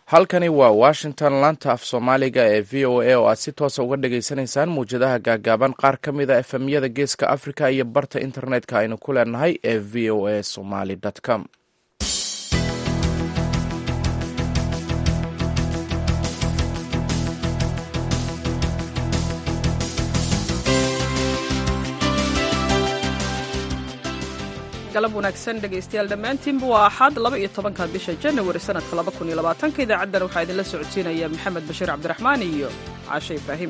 halkani waa washington laanta af soomaaliga ee v o a oo aad si toosa uga dhagaysanaysaan muwjadaha gaagaaban qaar ka mid a efemyada geeska africa iyo barta internetka aynu ku leenahay ee v o a somaly com galab wanaagsan dhegaystayaal dhammaantiinba waa axad laba iyo tobanka bisha janawari sanadka laba kun iyo labaatanka idaacaddan waxaa idinla socodsiinaya maxamed bashiir cabdiraxmaan iyo caashe ibraahim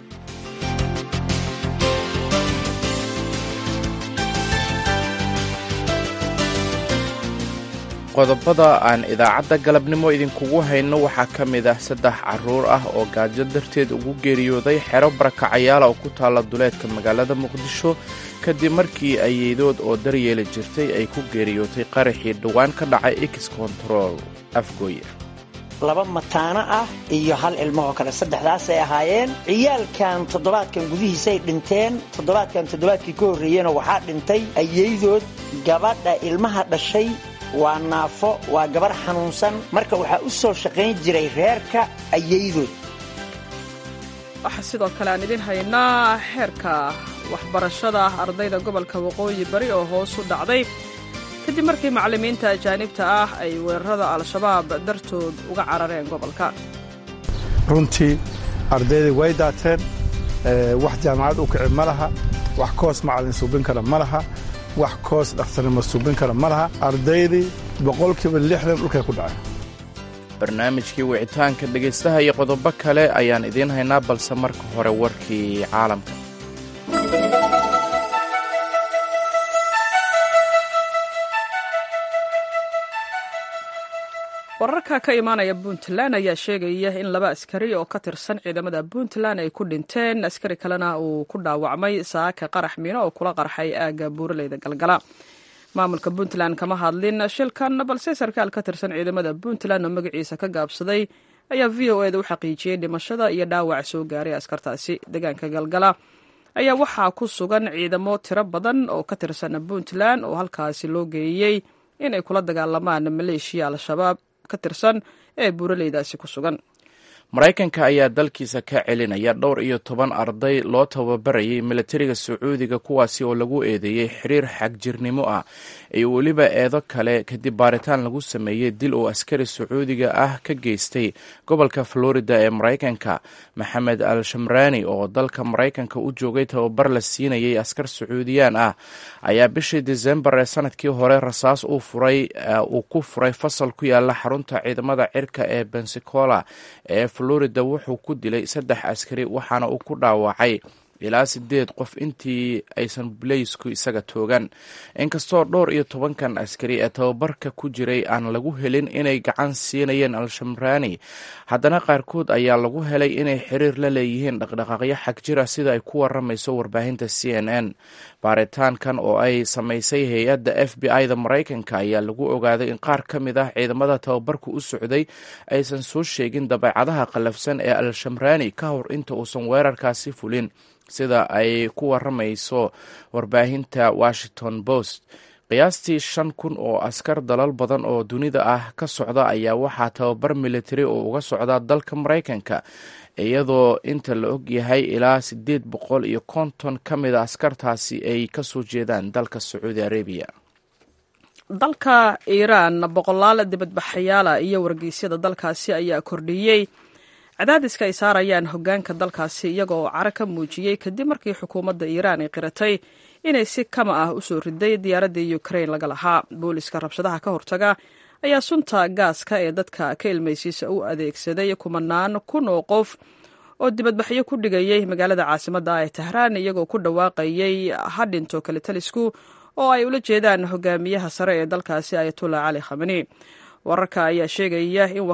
qodobada aan idaacadda galabnimo idinkugu hayno waxaa ka mid ah saddex carruur ah oo gaajo darteed ugu geeriyooday xero barakacayaala oo ku taalla duleedka magaalada muqdisho kadib markii ayeydood oo daryeeli jirtay ay ku geeriyootay qaraxii dhowaan ka dhacay x control afgooye laba mataano ah iyo hal ilmahoo kale saddexdaasay ahaayeen ciyaalkan toddobaadkan gudihiisay dhinteen toddobaadkan toddobaadkii ka horreeyena waxaa dhintay ayeydood gabadha ilmaha dhashay waa naafo waa gabarh xanuunsan marka waxaa u soo shaqayn jiray reerka ayeydood waxaa sidoo kale aan idin haynaa xeerka waxbarashada ardayda gobolka waqooyi bari oo hoos u dhacday kadib markii macallimiinta ajaanibta ah ay weerarada al-shabaab dartood uga carareen gobolka runtii ardaydai way daateen wax jaamacad u kici ma laha wax koos macallin suubin kara ma laha wax koos dhakhtarnimo suubin kara ma laha ardaydii boqolkiiba lixdan dhulkay ku dhaceen barnaamijkii wicitaanka dhegaystaha iyo qodobo kale ayaan idiin haynaa balse marka hore warkii caalamka wararka ka imaanaya puntland ayaa sheegaya in laba askari oo ka tirsan ciidamada puntland ay ku dhinteen askari kalena uu ku dhaawacmay saaka qarax miino oo kula qarxay aagga buuraleyda galgala maamulka puntland kama hadlin shilkan balse sarkaal ka tirsan ciidamada puntland oo magaciisa ka gaabsaday ayaa v o eda u xaqiijiyey dhimashada iyo dhaawac soo gaaray askartaasi deegaanka galgala ayaa waxaa ku sugan ciidamo tiro badan oo ka tirsan puntland oo halkaasi loo geeyey inay kula dagaalamaan maleeshiya al-shabaab ka tirsan ee buuraleydaasi ku sugan maraykanka ayaa dalkiisa ka celinaya dhowr iyo toban arday loo tababarayay milatariga sacuudiga kuwaasi oo lagu eedeeyey xiriir xagjirnimo ah iyo weliba eedo kale kadib baaritaan lagu sameeyey dil uu askari sacuudiga ah ka geystay gobolka florida ee maraykanka maxamed al shamraani oo dalka maraykanka u joogay tababar la siinayay askar sacuudiyaan ah ayaa bishii disembar ee sanadkii hore rasaas uu ku furay fasal ku yaala xarunta ciidamada cirka ee bensacola ee florida wuxuu ku dilay saddex askari waxaana uu ku dhaawacay ilaa sideed qof intii aysan bulaysku isaga toogan inkastoo dhowr iyo tobankan askari ee tababarka ku jiray aan lagu helin inay gacan siinayeen al-shamraani haddana qaarkood ayaa lagu helay inay xiriir la leeyihiin dhaqdhaqaaqyo xagjira sida ay ku waramayso warbaahinta c n n baaritaankan oo ay samaysay hay-adda f b i da maraykanka ayaa lagu ogaaday in qaar ka mid ah ciidamada tababarka u socday aysan soo sheegin dabeecadaha qallafsan ee al-shamraani ka hor inta uusan weerarkaasi fulin sida ay ku waramayso warbaahinta washington post qiyaastii shan kun oo askar dalal badan oo dunida ah ka socda ayaa waxaa tababar militari oo uga socda dalka maraykanka iyadoo inta la og yahay ilaa siddeed boqol iyo konton ka mid a askartaasi ay ka soo jeedaan dalka sacuudi arabiya dalka iiraan boqolaal dibadbaxayaala iyo wargeysyada dalkaasi ayaa kordhiyey cadaadiska ay saarayaan hoggaanka dalkaasi iyagoo caro ka muujiyey kadib markii xukuumadda iiraan ay qiratay inay si kama ah u soo riday diyaaraddii ukrain laga lahaa booliska rabshadaha ka hortaga ayaa sunta gaaska ee dadka ka ilmaysiisa u adeegsaday kumanaan kun oo qof oo dibadbaxyo ku dhigayay magaalada caasimadda ee tahraan iyagoo ku dhawaaqayay hadhinto kale talisku oo ay ula jeedaan hogaamiyaha sare ee dalkaasi ayatullah cali khamani wararka ayaa sheegaya in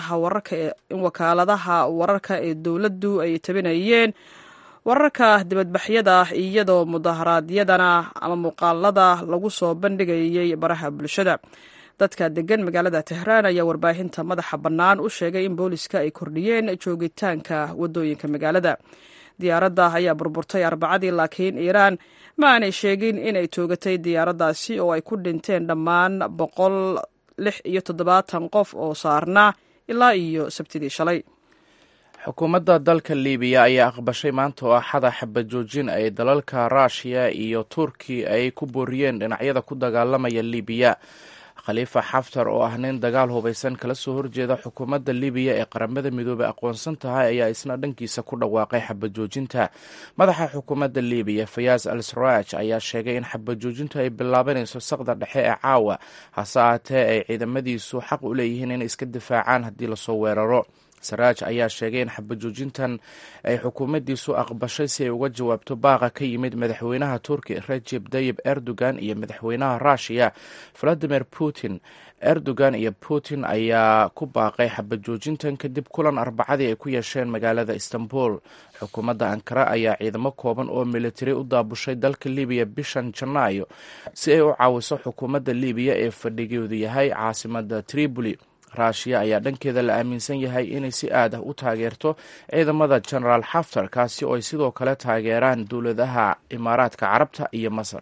wakaaladaha wararka ee dowladdu ay tabinayeen wararka dibadbaxyada iyadoo mudaharaadyadana ama muuqaalada lagu soo bandhigayay baraha bulshada dadka degan magaalada tehraan ayaa warbaahinta madaxa bannaan u sheegay in booliska ay kordhiyeen joogitaanka waddooyinka magaalada diyaaradda ayaa burburtay arbacadii laakiin iiraan ma aanay sheegin inay toogatay diyaaraddaasi oo ay ku dhinteen dhammaan boqol lix iyo toddobaatan qof oo saarnaa ilaa iyo sabtidii shalay xukuumadda dalka libiya ayaa aqbashay maanta oo axada xabad joojin ay dalalka ruushiya iyo turki ay ku booriyeen dhinacyada ku dagaalamaya libiya khaliifa xaftar oo ah nin dagaal hubaysan kala soo horjeeda xukuumadda libiya ee qaramada midoobey aqoonsan tahay ayaa isna dhankiisa ku dhawaaqay xabad joojinta madaxa xukuumadda libiya fayaas al saraaj ayaa sheegay in xabad joojintu ay bilaabanayso saqda dhexe ee caawa hase aatee ay ciidamadiisu xaq u leeyihiin inay iska difaacaan haddii lasoo weeraro saraaj ayaa sheegay in xabajoojintan ay xukuumaddiisu aqbashay si ay uga jawaabto baaqa ka yimid madaxweynaha turki rajeb tayib erdogan iyo madaxweynaha ruushiya valadimir putin erdogan iyo putin ayaa ku baaqay xabajoojintan kadib kulan arbacadii ay ku yeesheen magaalada istanbul xukuumadda ankara ayaa ciidamo kooban oo militari u daabushay dalka libiya bishan janaayo si ay u caawiso xukuumadda libiya ee fadhigeedu yahay caasimada tripoli ruushiya ayaa dhankeeda la aaminsan yahay inay si aad ah u taageerto ciidamada genaraal xaftar kaasi oo ay sidoo kale taageeraan dowladaha imaaraadka carabta iyo masar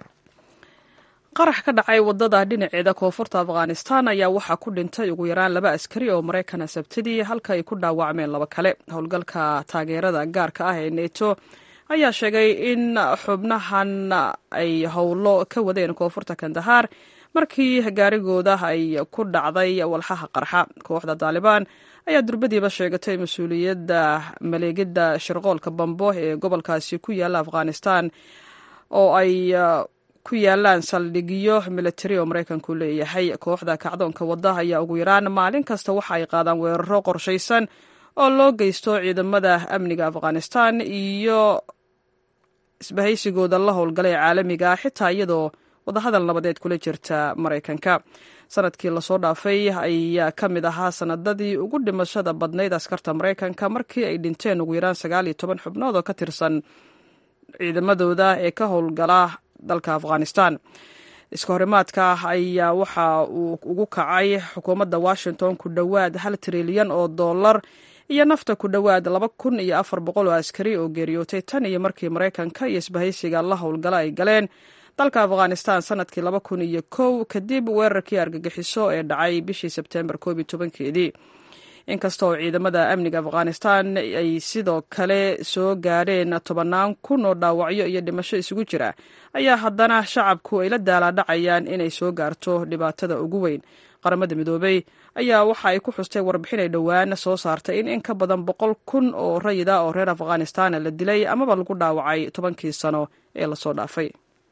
qarax ka dhacay wadada dhinaceeda koonfurta afghanistan ayaa waxaa ku dhintay ugu yaraan laba askari oo maraykana sabtidii halka ay ku dhaawacmeen laba kale howlgalka taageerada gaarka ah ee neto ayaa sheegay in xubnahan ay howlo ka wadeen koonfurta kandahar markii gaarigooda ay ku dhacday walxaha qarxa kooxda taalibaan ayaa durbadiiba sheegatay mas-uuliyadda maleegidda shirqoolka bambo ee gobolkaasi ku yaalla afghanistan oo ay ku yaalaan saldhigyo militari oo maraykanku leeyahay kooxda kacdoonka wadda ayaa ugu yaraan maalin kasta waxa ay qaadaan weeraro qorshaysan oo loo geysto ciidamada amniga afghanistan iyo isbahaysigooda la howlgalay caalamiga xitaa iyadoo wadahadal nabadeed kula jirta maraykanka sanadkii lasoo dhaafay ayaa ka mid ahaa sanadadii ugu dhimashada badnayd askarta maraykanka markii ay dhinteen ugu yaraan sagaal iyo toban xubnood oo ka tirsan ciidamadooda ee ka howlgala dalka afghanistan iska horimaadka ayaa waxa uu ugu kacay xukuumadda washington ku dhowaad hal trilyan oo dollar iyo nafta ku dhowaad laba kun iyo afar boqol oo askari oo geeriyootay tan iyo markii maraykanka iyo isbahaysiga la howlgala ay galeen dalka afghanistan sanadkii laba kun iyo kow kadib weerarkii argagixiso ee dhacay bishii sebtembar koob iyo tobankeedii inkasta oo ciidamada amniga afghanistan ay sidoo kale soo gaadheen tobannaan kun oo dhaawacyo iyo dhimasho isugu jira ayaa haddana shacabku ay la daalaadhacayaan inay soo gaarto dhibaatada ugu weyn qaramada midoobey ayaa waxa ay ku xustay warbixin ay dhowaan soo saartay in in ka badan boqol kun oo rayida oo reer afghanistan la dilay amaba lagu dhaawacay tobankii sano ee lasoo dhaafay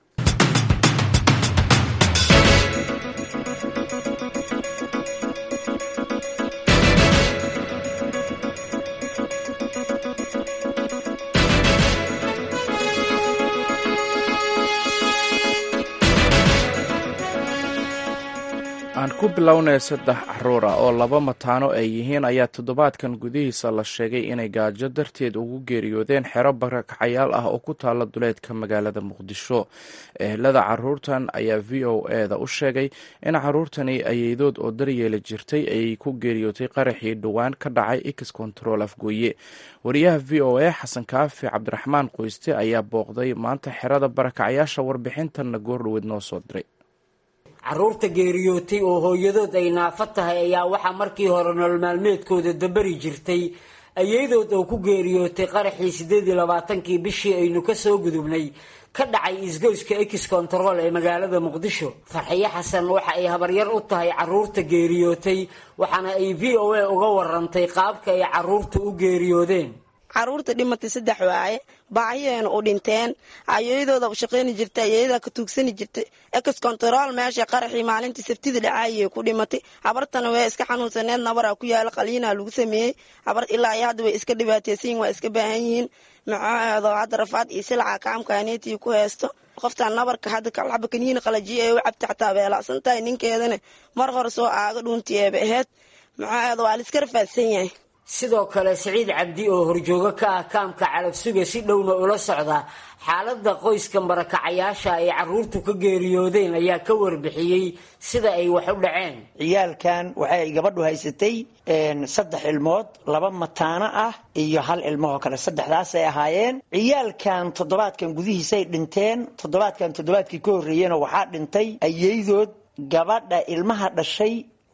aan ku bilownay saddex caruur ah oo laba mataano ay yihiin ayaa toddobaadkan gudihiisa la sheegay inay gaajo darteed ugu geeriyoodeen xero barakacayaal ah oo ku taalla duleedka magaalada muqdisho ehelada caruurtan ayaa v o e da u sheegay in caruurtani ayeydood oo daryeeli jirtay ay ku geeriyootay qaraxii dhowaan ka dhacay x control afgooye wariyaha v o e xasan kaafi cabdiraxmaan qoyste ayaa booqday maanta xerada barakacayaasha warbixintanna goordhoweed noo soo diray carruurta geeriyootay oo hooyadood ay naafo tahay ayaa waxaa markii hore nolol maalmeedkooda dabari jirtay ayadood oo ku geeriyootay qaraxii siddeed iyo labaatankii bishii aynu ka soo gudubnay ka dhacay isgoyska ex control ee magaalada muqdisho farxiyo xasan waxa ay habaryar u tahay carruurta geeriyootay waxaana ay v o a uga warantay qaabka ay carruurta u geeriyoodeen caruurta dhimatay saddex waaye baahiyeena u dhinteen ayadooda shaqayni jirta ayada ka tuugsani jirtay ex control meesha qaraxii maalintii sabtida dhacaayay ku dhimatay habartana way iska xanuunsaneed nabaraa ku yaala qaliinaa lagu sameeyey habar ilaa iyo hadda way iska dhibaateysan waa iska baahan yihiin macaheedo hadda rafaad iyo silaca kaamkaaneetii ku haysto qoftaan nabarka hadda kalxaba kaniini qalajiya ee u cabta xataa beelacsan tahay ninkeedana mar hore soo aaga dhuuntii eeba aheyd macaheedo waa la iska rafaadsan yahay sidoo kale siciid cabdi oo horjoogo ka ah kaamka calafsuga si dhowna ula socda xaaladda qoyskan barakacayaasha ay carruurtu ka geeriyoodeen ayaa ka warbixiyey sida ay wax u dhaceen ciyaalkan waxay gabadhu haysatay saddex ilmood laba mataano ah iyo hal ilmahoo kale saddexdaasay ahaayeen ciyaalkan toddobaadkan gudihiisay dhinteen toddobaadkan toddobaadkii ka horreeyena waxaa dhintay ayeydood gabadha ilmaha dhashay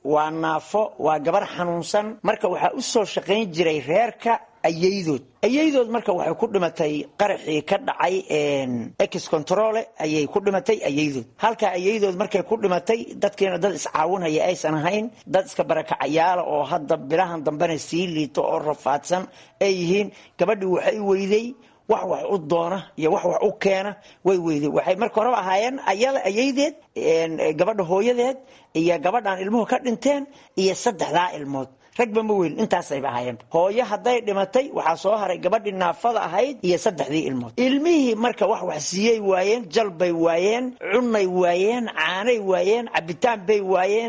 waa naafo waa gabar xanuunsan marka waxaa u soo shaqayn jiray reerka ayaydood ayaydood marka waxay ku dhimatay qaraxii ka dhacay ex controle ayay ku dhimatay ayaydood halka ayaydood markay ku dhimatay dadkiina dad iscaawinhaya aysan ahayn dad iska barakacayaala oo hadda bilahan dambena sii liito oo rafaadsan ay yihiin gabadhii waxay weyday wax wax u doona iyo wax wax u keena way weyday waxay marka horeba ahaayeen ayada ayaydeed gabadha hooyadeed iyo gabadhaan ilmuhu ka dhinteen iyo saddexdaa ilmood ragba ma weyn intaasayba ahaayeen hooyo hadday dhimatay waxaa soo haray gabadhii naafada ahayd iyo saddexdii ilmood ilmihii marka wax wax siiyey waayeen jalbay waayeen cunay waayeen caanay waayeen cabitaan bay waayeen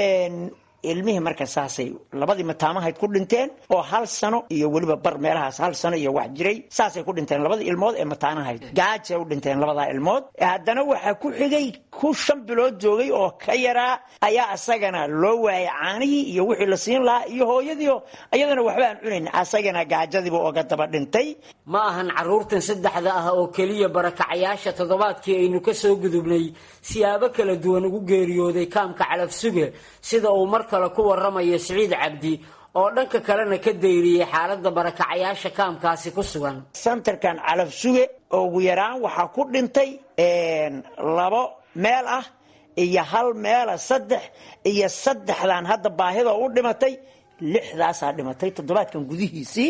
ilmihii marka saasay labadii mataamahayd ku dhinteen oo hal sano iyo weliba bar meelahaas hal sano iyo wax jiray saasay ku dhinteen labadii ilmood ee mataanahayd gaajay u dhinteen labadaa ilmood haddana waxaa ku xigay ku shan bilood joogay oo ka yaraa ayaa asagana loo waayay caanihii iyo wixii la siin lahaa iyo hooyadiio iyadana waxba aan cunayn asagana gaajadiiba oga daba dhintay ma ahan carruurtan saddexda ah oo keliya barakacayaasha toddobaadkii aynu ka soo gudubnay siyaabo kala duwan ugu geeriyooday kaamka calafsuge sida uu mar kale ku waramayo siciid cabdi oo dhanka kalena ka dayriyey xaaladda barakacayaasha kaamkaasi ku sugan santarkan calafsuge ugu yaraan waxaa ku dhintay labo meel ah iyo hal meela saddex iyo saddexdan hadda baahida u dhimatay lixdaasaa dhimatay toddobaadkan gudihiisii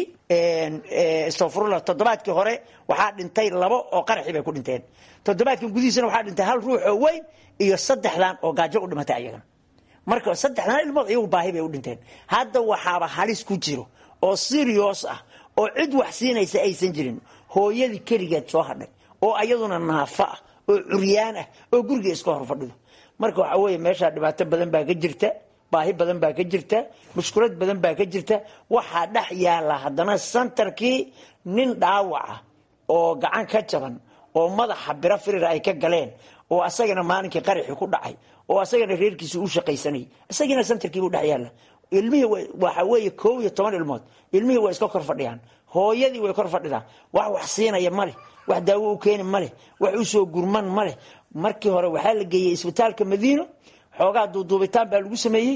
stafurula toddobaadkii hore waxaa dhintay labo oo qaraxii bay ku dhinteen toddobaadkan gudihiisina waxaa dhintay hal ruux oo weyn iyo saddexdan oo gaajo u dhimatay ayagana marka saddexdan ilmood iyagu baahi bay u dhinteen hadda waxaaba halis ku jiro oo sirios ah oo cid wax siinaysa aysan jirin hooyadii keligeed soo hadhay oo ayaduna naafo ah oo curyaan ah oo guriga iska hor fadhido marka waxaa weeye meeshaa dhibaato badan baa ka jirta baahi badan baa ka jirta mushkulad badan baa ka jirta waxaa dhex yaala haddana santarkii nin dhaawaca oo gacan ka jaban oo madaxa biro firir ay ka galeen oo asagana maalinkii qaraxii ku dhacay oo asagana reerkiisa u shaqaysanay isagiina santarkiibuu dhex yaalla ilmihii waxa weeye koob iyo toban ilmood ilmihii waa iska kor fadhiyaan hooyadii way kor fadhidaa wax wax siinaya maleh wax daawo u keeni maleh wax usoo gurman maleh markii hore waxaa la geeyey isbitaalka madiino xoogaa duuduubitaan baa lagu sameeyey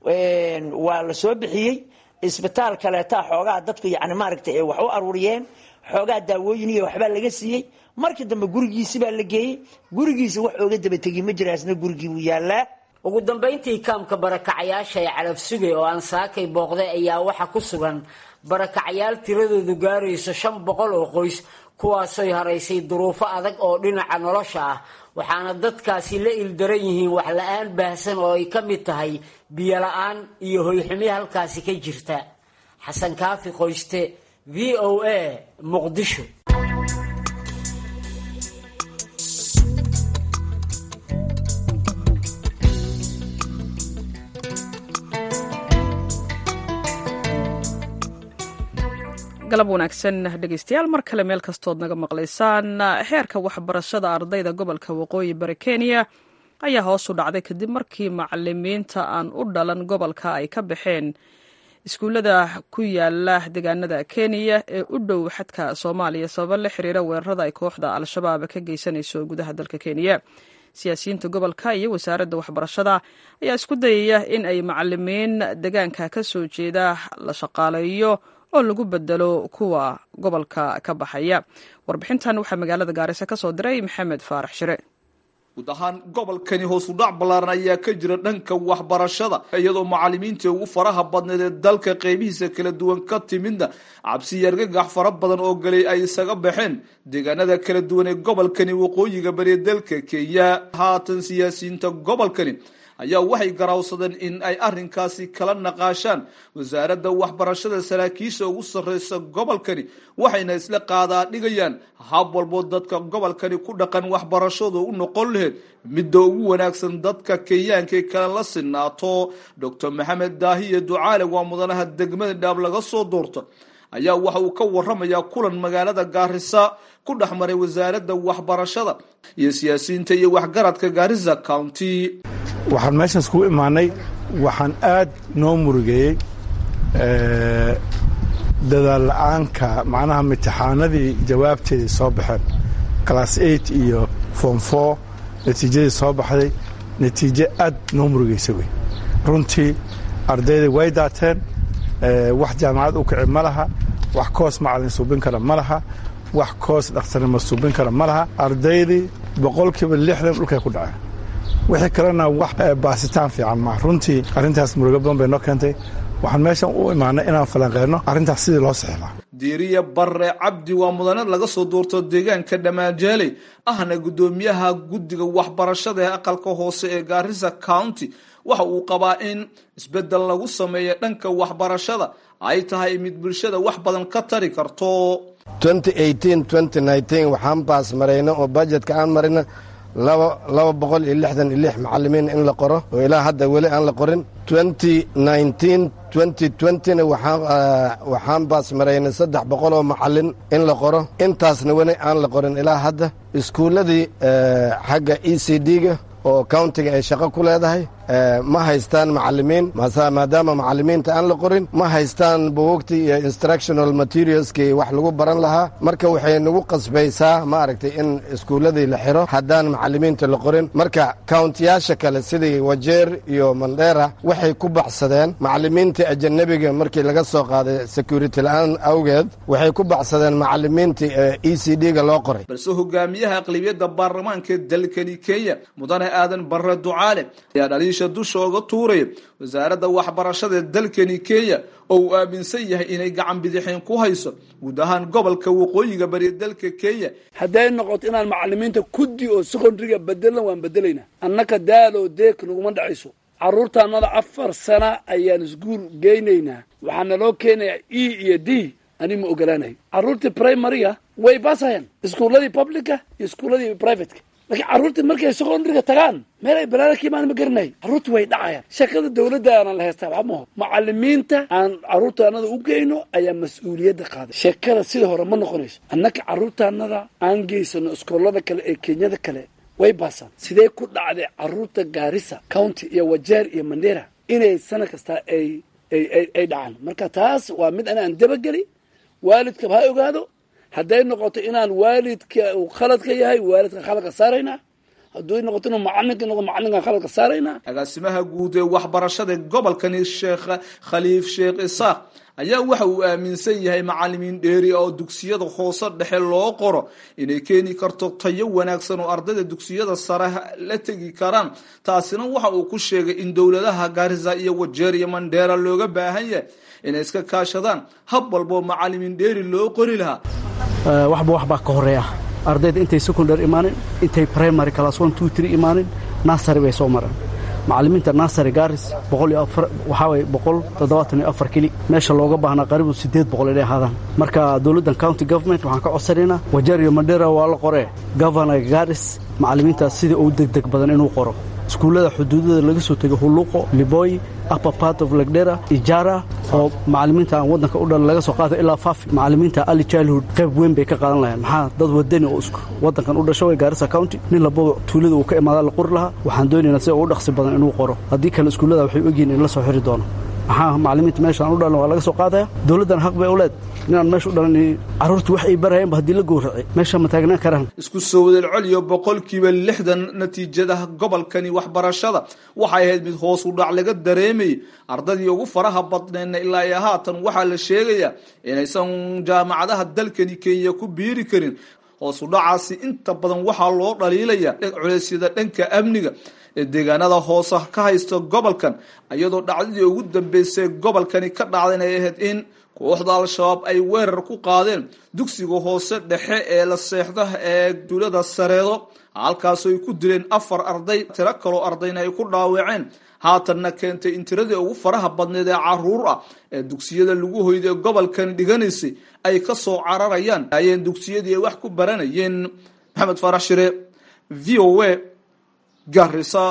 waa la soo bixiyey isbitaal kaleetaa xoogaa dadku yani maaragta wax u aruuriyeen xoogaa daawooyin iyo waxbaa laga siiyey markii dambe gurigiisi baa la geeyey gurigiisa wax ooga dabategi ma jira asna gurigii wuu yaalaa ugu dambayntii kaamka barakacayaasha ee calafsuge oo aan saakay booqday ayaa waxa ku sugan barakacayaal tiradoodu gaarayso shan boqol oo qoys kuwaasoy haraysay duruufo adag oo dhinaca nolosha ah waxaana dadkaasi la ildaran yihiin wax la-aan baahsan oo ay ka mid tahay biyo la-aan iyo hoyxumi halkaasi ka jirta xasan kaafi qoyste v o a muqdisho galab wanaagsan dhegeystayaal mar kale meel kastood naga maqlaysaan xeerka waxbarashada ardayda gobolka waqooyi bari kenya ayaa hoos u dhacday kadib markii macalimiinta aan u dhalan gobolka ay ka baxeen iskuullada ku yaala deegaanada kenya ee u dhow xadka soomaaliya sababa la xiriira weerarada ay kooxda al-shabaab ka geysanayso gudaha dalka kenya siyaasiyiinta gobolka iyo wasaaradda waxbarashada ayaa isku dayaya in ay macalimiin deegaanka ka soo jeeda la shaqaaleeyo oo lagu bedelo kuwa gobolka ka baxaya warbixintan waxaa magaalada gaarisa ka soo diray maxamed faarax shire guud ahaan gobolkani hoos u dhac ballaaran ayaa ka jira dhanka waxbarashada iyadoo macalimiintii ugu faraha badneed ee dalka qeybihiisa kala duwan ka timidna cabsi iyo argagax fara badan oo galay ay isaga baxeen deegaanada kala duwan ee gobolkani waqooyiga bariya dalka kenya haatan siyaasiyiinta gobolkani ayaa waxay garaawsadeen in ay arrinkaasi kala naqaashaan wasaaradda waxbarashada saraakiisha ugu sarreysa gobolkani waxayna isla qaadaa dhigayaan hab walboo dadka gobolkani ku dhaqan waxbarashadu u noqon laheyd midda ugu wanaagsan dadka kenyaanka ee kale la sinaato doctor maxamed daahiye ducaale waa mudanaha degmada dhaab laga soo doorto ayaa waxa uu ka waramayaa kulan magaalada gaarisa ku dhex maray wasaaradda waxbarashada iyo siyaasiyiinta iyo waxgaradka gaarisa county waxaan meeshaas kugu imaanay waxaan aad noo murugeeyey dadaal la-aanka macnaha imtixaanadii jawaabteedii soo baxeen class eight iyo form four natiijadii soo baxday natiijo aad noo murugeysa wey runtii ardaydii way daateen wax jaamacad u kici ma laha wax koos macalin suubin kara ma laha wax koos dhakhtarnimo suubin kara ma laha ardaydii boqolkiiba lixdan dhulkay ku dhaceen wixii kalena wax baasitaan fiican maa runtii arrintaas murugo badan bay noo keentay waxaan meeshan u imaanay inaan falanqeynno arrintaas sidii loo sixilaa diiriya barre cabdi waa mudane laga soo doorto deegaanka dhammaanjaaley ahna guddoomiyaha guddiga waxbarashada ee aqalka hoose ee gaarisa county waxa uu qabaa in isbeddel lagu sameeyo dhanka waxbarashada ay tahay mid bulshada wax badan ka tari karto waxaan baas marayna oo bajetka aan marina laba boqol iyo lixdan iyo lix macalimiin in la qoro oo ilaa hadda weli aan la qorin na waxaan baas maraynay saddex boqol oo macalin in la qoro intaasna weli aan la qorin ilaa hadda iskuulladii xagga e c d-ga oo countiga ay shaqo ku leedahay ma haystaan macalimiin maadaama macalimiinta aan la qorin ma haystaan buugagtii iyo instructional materialskii wax lagu baran lahaa marka waxay nagu qasbaysaa ma aragtay in iskuulladii la xiro haddaan macalimiinta la qorin marka countiyaasha kale sidii wajeer iyo mandheera waxay ku baxsadeen macalimiintii ajanabiga markii laga soo qaaday security la-aan awgeed waxay ku baxsadeen macalimiintii e c d-ga loo qoray balse hogaamiyaha aqlibiyadda baarlamaanka dalkani kenya mudane aadan barre ducaale ayaa dhaliisha dusha oga tuuraya wasaaradda waxbarashada dalkani kenya oo uu aaminsan yahay inay gacan bidixeen ku hayso guud ahaan gobolka waqooyiga bari dalka kenya hadday noqoto inaan macalimiinta kuddi oo secondariga bedelan waan bedelaynaa annaka daaloo deeg naguma dhacayso carruurtaannada afar sana ayaan isguul geynaynaa waxaa naloo keenayaa e iyo d ani ma ogolaanayo carruurtii primariga way baasayaan iskuulladii publica iyo iskuulladii privateka laakiin carruurtii markay secondariga tagaan meel ay balaada ka imaan ma garanay carruurta way dhacayaan shaqada dawladda aanan la haystaa waxba maho macalimiinta aan carruurtaanada u geyno ayaa mas-uuliyadda qaaday sheekada sida hore ma noqonayso annaka carruurtaanada aan geysano iskoolada kale ee kenyada kale way baasaan sidee ku dhacday carruurta gaarisa county iyo wajeer iyo mandera inay sana kastaa ay ay ay dhacaan marka taas waa mid anaan dabageli waalidkaba ha ogaado hadday noqoto inaan waalidka uu khaladka yahay waalidka khaladka saaraynaa hadduu noqoto inuu macalinka noqo macalinkan khaladka saaraynaa agaasimaha guud ee waxbarashada gobolkani sheekh khaliif sheekh isaaq ayaa waxa uu aaminsan yahay macalimiin dheeri oo dugsiyada hoose dhexe loo qoro inay keeni karto tayo wanaagsan oo ardayda dugsiyada sare la tegi karaan taasina waxa uu ku sheegay in dowladaha gaarisa iyo wajeer iyo mandheera looga baahan yahay inay iska kaashadaan hab walboo macalimiin dheeri loo qori lahaa waxba waxbaa ka horeeya ardayda intay secondary imaanin intay primary class one two three imaanin nasary bay soo mareen macalimiinta nasary garis waxaa waye boqol toddobaatan iyo afar keli meesha looga baahnaa qaribu siddeed boqol inay ahaadaan marka dowladdan county government waxaan ka codsanaynaa wajeer iyo mandera waa la qoree governor garis macalimiintaas sidii uu degdeg badan inuu qoro iskuullada xuduudada laga soo tegay huluqo liboy upper part of legdera ijara oo macalimiinta aan waddanka u dhalan laga soo qaata ilaa fafi macalimiinta ali childhood qayb weyn bay ka qaadan lahayn maxaa dad wadani oo waddankan u dhasho way gaarisa county nin lababa tuulada uu ka imaada la qori lahaa waxaan doonaynaa sida ugu dhaqsi badan inuu qoro haddii kale iskuullada waxay ogyihiin in la soo xiri doono maxaa macalimiinta meeshaan u dhalan waa laga soo qaadaya dowladdan xaq bay u leed inaan meesha u dhalan carruurta wax ay barayeenba haddii la gowracay meesha ma taagnaan karaan isku soo wadalcoliyo boqolkiiba lixdan natiijada gobolkani waxbarashada waxay ahayd mid hoos u dhac laga dareemayay ardadii ugu faraha badneedna ilaa iyo haatan waxaa la sheegayaa inaysan jaamacadaha dalkani kenya ku biiri karin hoos u dhacaasi inta badan waxaa loo dhaliilaya culeysyada dhanka amniga ee deegaanada hoose ka haysta gobolkan iyadoo dhacdadii ugu dambeysay gobolkani ka dhacda inay ahayd in kooxda al-shabaab ay weerar ku qaadeen dugsiga hoose dhexe ee la seexda ee duulada sareedo halkaasoo ay ku dileen afar arday tiro kaloo ardayna ay ku dhaawaceen haatanna keentay in tiradii ugu faraha badneed ee caruur ah ee dugsiyada lagu hoyda ee gobolkan dhiganaysay ay ka soo cararayaan ayeen dugsiyadii ay wax ku baranayeen maxamed faarax shire v o a garisa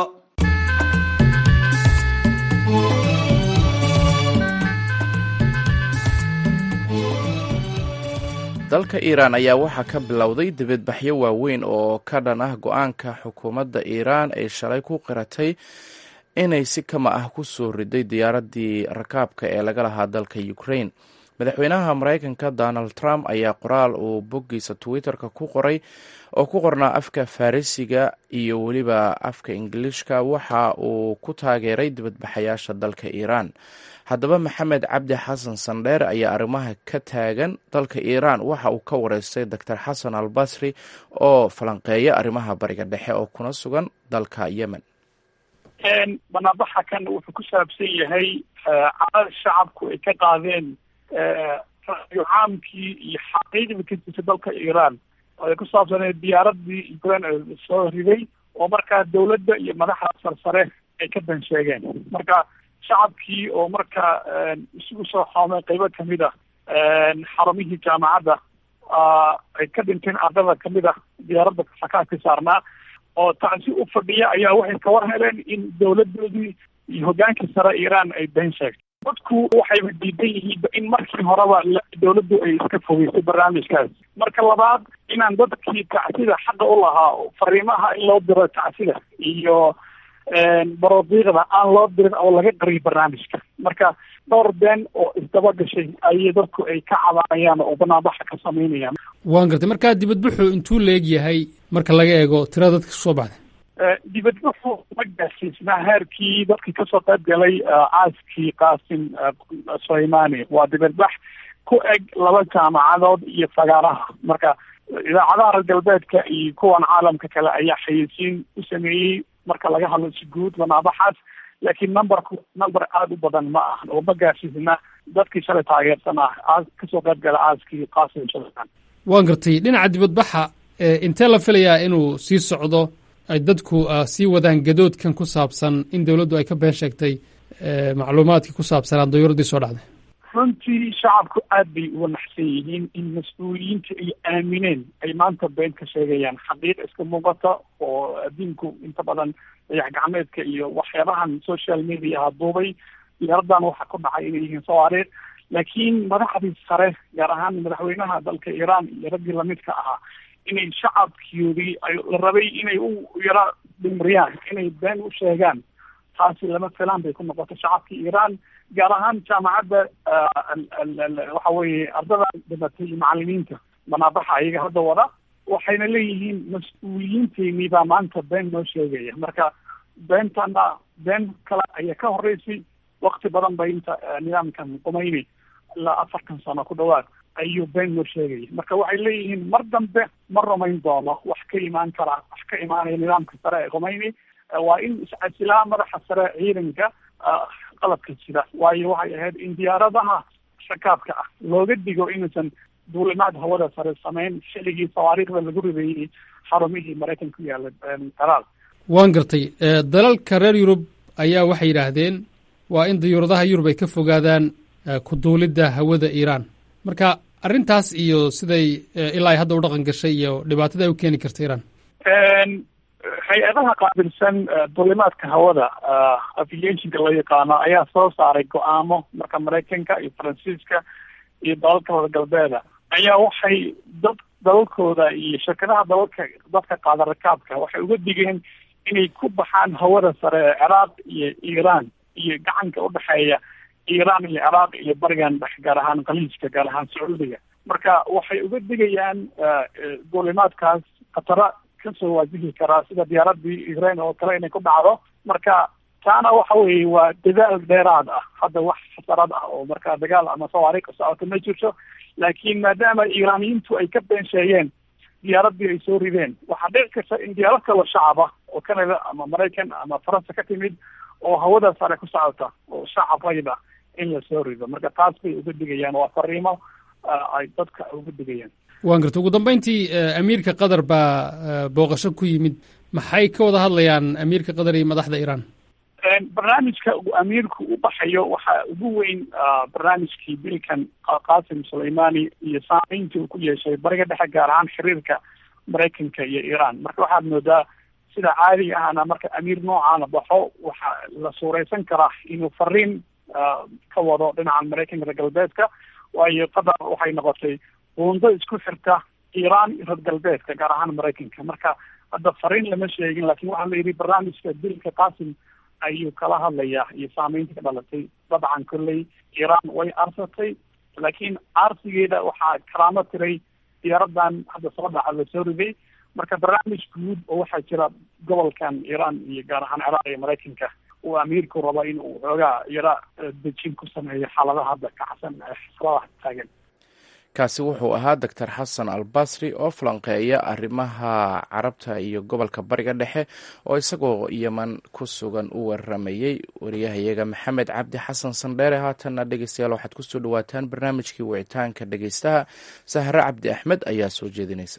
dalka iiraan ayaa waxaa ka bilowday dibadbaxyo waaweyn oo ka dhan ah go-aanka xukuumadda iiraan ay shalay ku qiratay inay si kama ah ku soo riday diyaaradii rakaabka ee laga lahaa dalka ukraine madaxweynaha maraykanka donald trump ayaa qoraal uu boggiisa twitter-ka ku qoray oo ku qornaa afka farisiga iyo weliba afka ingiliishka waxa uu ku taageeray dibadbaxayaasha dalka iiraan haddaba maxamed cabdi xasan sandheer ayaa arrimaha ka taagan dalka iiraan waxa uu ka wareystay doctor xasan al basri oo falanqeeya arrimaha bariga dhexe oo kuna sugan dalka yemen banaanbaxa kan wuxuu ku saabsan yahay cadada shacabku ay ka qaadeen ra'yo caamkii iyo xaqiiqdii ka jirta dalka iiraan oo ay ku saabsaneed diyaaradii ukraine soo riday oo markaa dawladda iyo madaxda sarsare ay ka dan sheegeen marka shacabkii oo markaa isugu soo xoomay qeybo kamid ah xarumihii jaamacadda ay ka dhinteen ardada kamid ah diyaaradda sakaadka saarnaa oo tacsi u fadhiya ayaa waxay ka war heleen in dawladoodii iyo hogaankii sare iiraan ay been sheegtay dadku waxayba diidan yihiinba in markii horeba dawladdu ay iska fogeysay barnaamijkaas marka labaad inaan dadkii tacsida xaqa u lahaa fariimaha in loo diro tacsida iyo barodiiqda aan loo dirin oo laga qariyo barnaamijka marka dhowr been oo isdaba gashay ayay dadku ay ka cabanayaan oo banaanbaxa ka samaynayaan waan gartay markaa dibadbuxu intuu leeg yahay marka laga eego tirada dadka kasoo baxday dibadbuxu ma gaarsiisnaa heerkii dadkii kasoo qayb galay caaskii qaasim suleymani waa dibadbax ku eg laba jaamacadood iyo fagaaraha marka idaacadaha reer galbeedka iyo kuwan caalamka kale ayaa xayeysiin u sameeyey marka laga hadlo si guud banaabaxaas laakiin numberku number aada u badan ma ahan oo ma gaarsiisna dadkii shalay taageersanaa kasoo qayb gala caaskii qaasim sulayman waan gartay dhinaca dibadbaxa intee la filayaa inuu sii socdo ay dadku sii wadaan gadoodkan ku saabsan in dawladdu ay ka been sheegtay macluumaadkii ku saabsanaa dayuuradii soo dhacday runtii shacabku aad bay uga naxsan yihiin in mas-uuliyiinta ay aamineen ay maanta been ka sheegayaan xaqiiq iska muuqata oo adduunku inta badan dayax gacmeedka iyo waxyaabahan social mediaha duubay diyaaradan waxa ku dhacay inay yihiin sawaariikh laakiin madaxdii sare gaar ahaan madaxweynaha dalka iiraan iyo raggii lamidka ahaa inay shacabkoodii la rabay inay u yara dhimriyaan inay been u sheegaan taasi lama filaan bay ku noqotay shacabkii iiraan gaar ahaan jaamacadda waxa weeye ardada dhibatay iyo macalimiinta banaabaxa ayaga hadda wada waxayna leeyihiin mas-uuliyiinteynii baa maanta been noo sheegaya marka beentana been kale ayaa ka horeysay wakti badan bay inta nidaamkan qumayni ilaa afartan sano ku dhawaad ayuu been noo sheegaya marka waxay leeyihiin mar dambe ma rumayn doono wax ka imaan kara wax ka imaanaya nidaamka sare ee qumayni waa in iscasilaa madaxa sare ciidanka qalabka jira waayo waxay ahayd in diyaaradaha shakaabka ah looga digo inuusan duulimaad hawada sare samayn xilligii sawaariikhda lagu rideeyey xarumihii maraykanka ku yaala dalaal waan gartay dalalka reer yurub ayaa waxay yidhaahdeen waa in diyuuradaha yurub ay ka fogaadaan ku duulidda hawada iiraan marka arrintaas iyo siday ilaa ay hadda u dhaqan gashay iyo dhibaatada ay u keeni karta iiraan hay-adaha qaabilsan duulimaadka hawada aviationka loo yaqaano ayaa soo saaray go-aamo marka maraykanka iyo faransiiska iyo dalalka wada galbeeda ayaa waxay dad dalalkooda iyo shirkadaha dalalka dadka qaada rakaabka waxay uga digeen inay ku baxaan hawada sare ee ciraaq iyo iiraan iyo gacanka udhexeeya iiraan iyo ciraaq iyo barigan dhex gaar ahaan khaliijka gaar ahaan sacuudiga marka waxay uga digayaan duulimaadkaas khatara kasoo waajihi karaa sida diyaaradii israel oo kale inay ku dhacdo marka taana waxa weeye waa dadaal dheeraad ah hadda wax xasarad ah oo markaa dagaal ama sawaariikh ka socota ma jirto laakiin maadaama iiraaniyiintu ay ka been sheegeen diyaaradii ay soo rideen waxaa dhici karta in diyaarad kaloo shacaba oo canada ama maraykan ama faransa ka timid oo hawada sare ku socota oo shacab rayda in la soo rido marka taas bay uga digayaan waa fariimo ay dadka uga digayaan waan garta ugu dambeyntii amiirka qatar baa booqasho ku yimid maxay ka wada hadlayaan amiirka qatar iyo madaxda iiraan barnaamijka uu amiirku u baxayo waxaa ugu weyn barnaamijkii dilkan qasim suleymani iyo saameyntii uu ku yeeshay bariga dhexe gaar ahaan xiriirka maraykanka iyo iiraan marka waxaad moodaa sida caadiga ahna marka amiir noocaana baxo waxaa la suureysan karaa inuu fariin ka wado dhinaca maraykanka reer galbeedka waayo qatar waxay noqotay buundo isku xirta iiraan iyo reer galbeedka gaar ahaan maraykanka marka hadda fariin lama sheegin lakin waxaa la yidhi barnaamijka dilka qasim ayuu kala hadlayaa iyo saameynta ka dhalatay dabcan kolley iiraan way arsatay laakiin aarsigeeda waxaa karaamo tiray diyaaradan hadda soo dhaca la soo riday marka barnaamij guud oo waxaa jira gobolkan iiraan iyo gaar ahaan ciraaq iyo maraykanka uu amiirku rabo in uu xoogaa yara dejin ku sameeyo xaaladaha hadda kacsan ee xasradaha taagan kaasi wuxuu ahaa doctor xasan al basri oo falanqeeya arrimaha carabta iyo gobolka bariga dhexe oo isagoo yeman ku sugan u waramayey wariyahayaga maxamed cabdi xasan sandheere haatanna dhegeystayaal waxaad kusoo dhawaataan barnaamijkii wicitaanka dhegeystaha sahre cabdi axmed ayaa soo jeedinaysa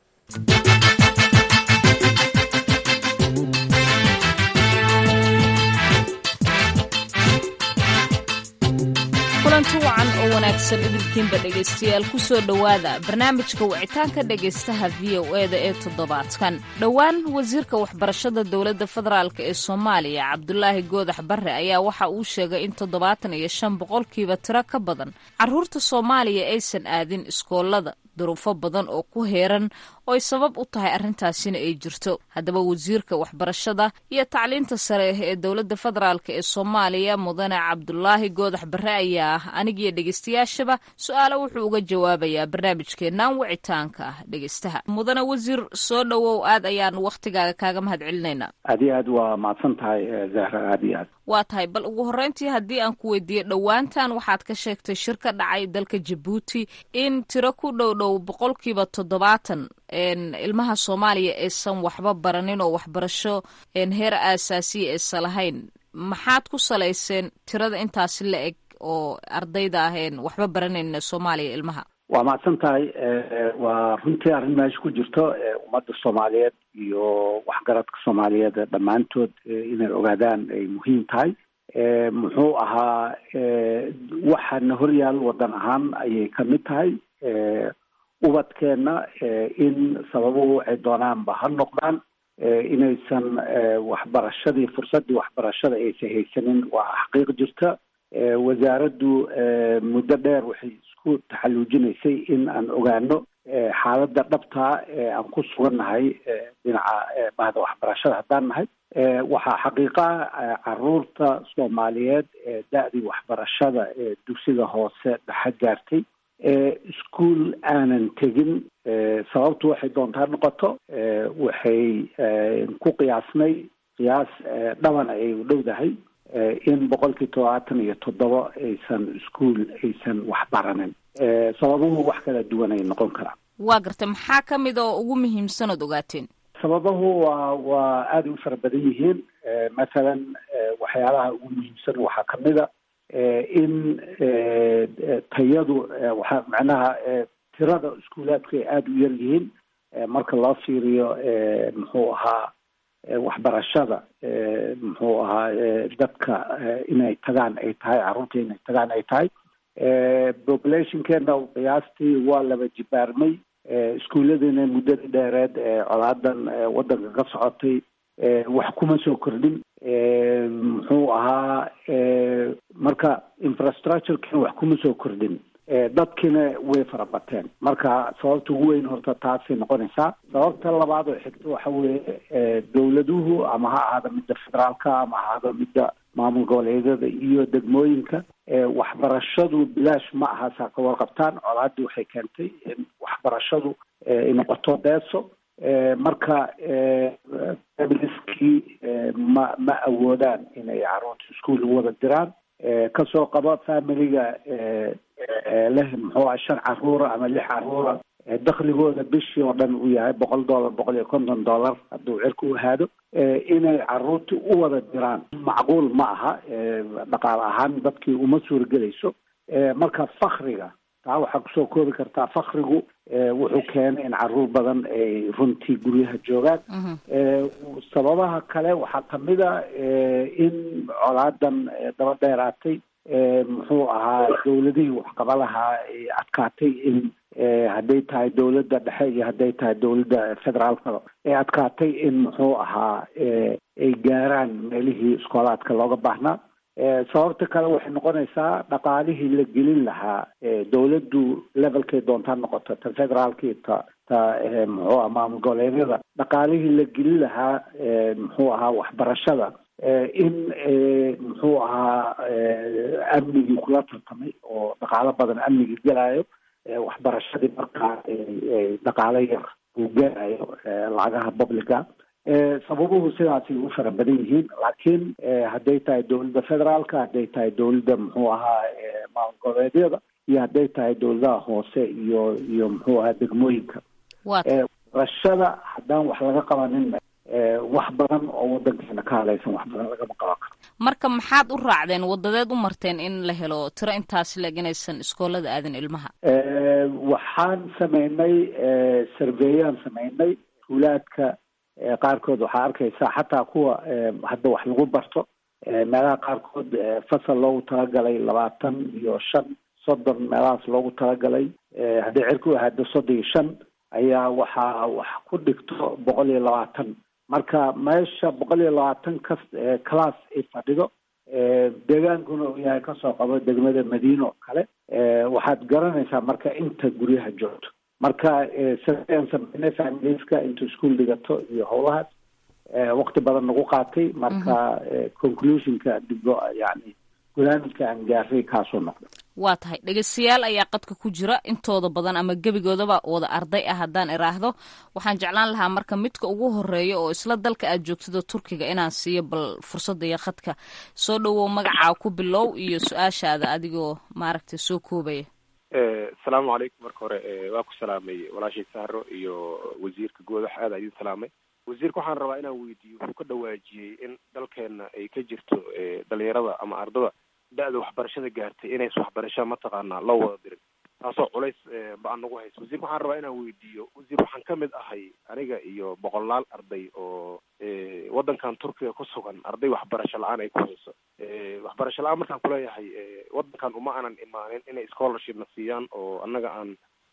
kulanti wacan oo wanaagsan idinkiinba dhegaystayaal ku soo dhowaada barnaamijka wicitaanka dhegaystaha v o e da ee toddobaadkan dhowaan wasiirka waxbarashada dowladda federaalk ee soomaaliya cabdulaahi goodax barre ayaa waxa uu sheegay in toddobaatan iyo shan boqolkiiba tiro ka badan carruurta soomaaliya aysan aadin iskoolada duruufo badan oo ku heeran oo ay sabab u tahay arrintaasina ay jirto haddaba wasiirka waxbarashada iyo tacliinta sare ee dowladda federaalk ee soomaaliya mudane cabdulaahi goodax barre ayaa anigiyo dhegeystayaashaba su-aalo wuxuu uga jawaabayaa barnaamijkeennan wicitaanka ah dhegeystaha mudane wasiir soo dhowow aad ayaan wakhtigaaga kaaga mahad celinaynaa aad iyo aad waa mahadsan tahay zahra aad iyo aad waa tahay bal ugu horreyntii haddii aan ku weydiiyo dhowaantan waxaad ka sheegtay shir ka dhacay dalka jabuuti in tiro ku dhow dhow boqolkiiba toddobaatan ilmaha soomaaliya aysan waxba baranin oo waxbarasho heer aasaasiya aysan lahayn maxaad ku salayseen tirada intaasi la eg oo ardayda aheen waxba baranayn soomaaliya ilmaha waa mahadsan tahay waa runtii arrin meesha ku jirto ummadda soomaaliyeed iyo waxgaradka soomaaliyeed dhammaantood inay ogaadaan ay muhiim tahay muxuu ahaa waxaana horyaal waddan ahaan ayay ka mid tahay ubadkeenna in sababuhu waxay doonaanba ha noqdaan inaysan waxbarashadii fursaddii waxbarashada aysan haysanin waa xaqiiq jirta wasaaraddu muddo dheer waxay isku taxalluujinaysay in aan ogaano xaaladda dhabtaa ee aan ku sugannahay dhinaca bahda waxbarashada haddaan nahay waxaa xaqiiqa caruurta soomaaliyeed ee da-dii waxbarashada ee dugsiga hoose dhexe gaartay ischool aanan tegin sababtu waxay doontaa noqoto waxay ku qiyaasnay qiyaas dhaban ay u dhowdahay in boqolkii todobaatan iyo toddoba aysan ischool aysan waxbaranin sababuhu wax kala duwan ay noqon karaan waa gartay maxaa ka mid oo ugu muhiimsan ood ogaateen sababuhu waa waa aada u fara badan yihiin mathalan waxyaalaha ugu muhiimsan waxaa kamid a in tayadu waxa macnaha tirada iskuulaadku ay aada u yar yihiin marka loo fiiriyo muxuu ahaa waxbarashada muxuu ahaa dadka inay tagaan ay tahay carruurta inay tagaan ay tahay populationkeena qiyaastii waa laba jibaarmay iskuulladiina muddadii dheereed ee colaadan waddanka ka socotay wax kuma soo kordhin muxuu ahaa marka infrastructurekina wax kuma soo kordhin dadkiina way farabateen marka sababta ugu weyn horta taasay noqonaysaa sababta labaad oo xigta waxa weeye dowladuhu ama ha ahaada midda federaalka ama ha ahaada midda maamul goboleedyada iyo degmooyinka waxbarashadu bilaash ma aha saa ka warqabtaan colaadii waxay keentay in waxbarashadu ay noqoto deeso marka familiskii ma ma awoodaan inay caruurta iskuol wada diraan kasoo qabo familiga leh muxuu aha shan caruura ama lix caruura dakligooda bishii oo dhan uu yahay boqol dollar boqol iyo konton dollar hadduu cirka u ahaado inay caruurtii u wada diraan macquul ma aha dhaqaale ahaan dadkii uma suuragelayso marka fakriga taa waxaa kusoo koobi kartaa fakrigu wuxuu keenay in caruur badan ay runtii guryaha joogaan sababaha kale waxaa kamid a in colaadan daba dheeraatay muxuu ahaa dowladihii waxqaba lahaa ay adkaatay in hadday tahay dowladda dhexe iyo hadday tahay dowladda federaalka ay adkaatay in muxuu ahaa ay gaaraan meelihii iskoolaadka looga baahnaa sababta kale waxay noqonaysaa dhaqaalihii la gelin lahaa dowladdu levelkay doontaa noqoto ta federaalkii ta ta muxuu aha maamul goboleedyada dhaqaalihii la gelin lahaa muxuu ahaa waxbarashada in muxuu ahaa amnigii kula tartamay oo dhaqaalo badan amnigii gelayo waxbarashadii markaa dhaqaalo yar uu gelayo lacagaha publica sababuhu sidaasay u fara badan yihiin laakiin hadday tahay dowladda federaalka hadday tahay dowladda muxuu ahaa maamul goboleedyada iyo hadday tahay dowladaha hoose iyo iyo muxuu ahaa degmooyinka waxbarashada haddaan wax laga qabanin wax badan oo wadankeena ka hadlaysan wax badan lagama qaban karo marka maxaad u raacdeen wadadeed u marteen in la helo tiro intaas leeg inaysan iskoolada aadin ilmaha waxaan sameynay surveyaan sameynay tuulaadka qaarkood waxaa arkaysaa xataa kuwa hadda wax lagu barto meelaha qaarkood fasal loogu talagalay labaatan iyo shan soddon meelahaas loogu talagalay hadday cerku ahaado soddon iyo shan ayaa waxaa wax ku dhigto boqol iyo labaatan marka meesha boqol iyo labaatan ka class ay fadhido deegaankuna uu yahay kasoo qabo degmada madiina oo kale waxaad garanaysaa marka inta guryaha joogto marka saaan sameynay familiska intuu ischool dhigato iyo howlahaas waqti badan nagu qaatay marka conclusionka digo yani gunaamidka aan gaaray kaasoo noqda waa tahay dhegeystayaal ayaa qadka ku jira intooda badan ama gebigoodaba wada arday ah haddaan iraahdo waxaan jeclaan lahaa marka midka ugu horeeya oo isla dalka aad joogtida turkiga inaan siiyo bal fursadda iyo khadka soo dhowow magacaa ku bilow iyo su-aashaada adigoo maaragtay soo koobaya asalaamu calaykum marka hore waa ku salaamay walaashay sahro iyo wasiirka goodax aada idin salaamay wasiirka waxaan rabaa inaan weydiiyo wuxuu ka dhawaajiyey in dalkeena ay ka jirto dhalinyarada ama ardada da-da waxbarashada gaartay inays waxbarasha mataqaanaa loo wada dirin taasoo culays ba-an nagu hayso wasiirka waxaan rabaa inaan weydiiyo wasiir waxaan ka mid ahay aniga iyo boqolaal arday oo waddankan turkiga ku sugan arday waxbarasho la-aan ay ku hayso waxbarasho la-aan markaan kuleeyahay waddankan uma aanan imaanin inay scholarship na siiyaan oo annaga aan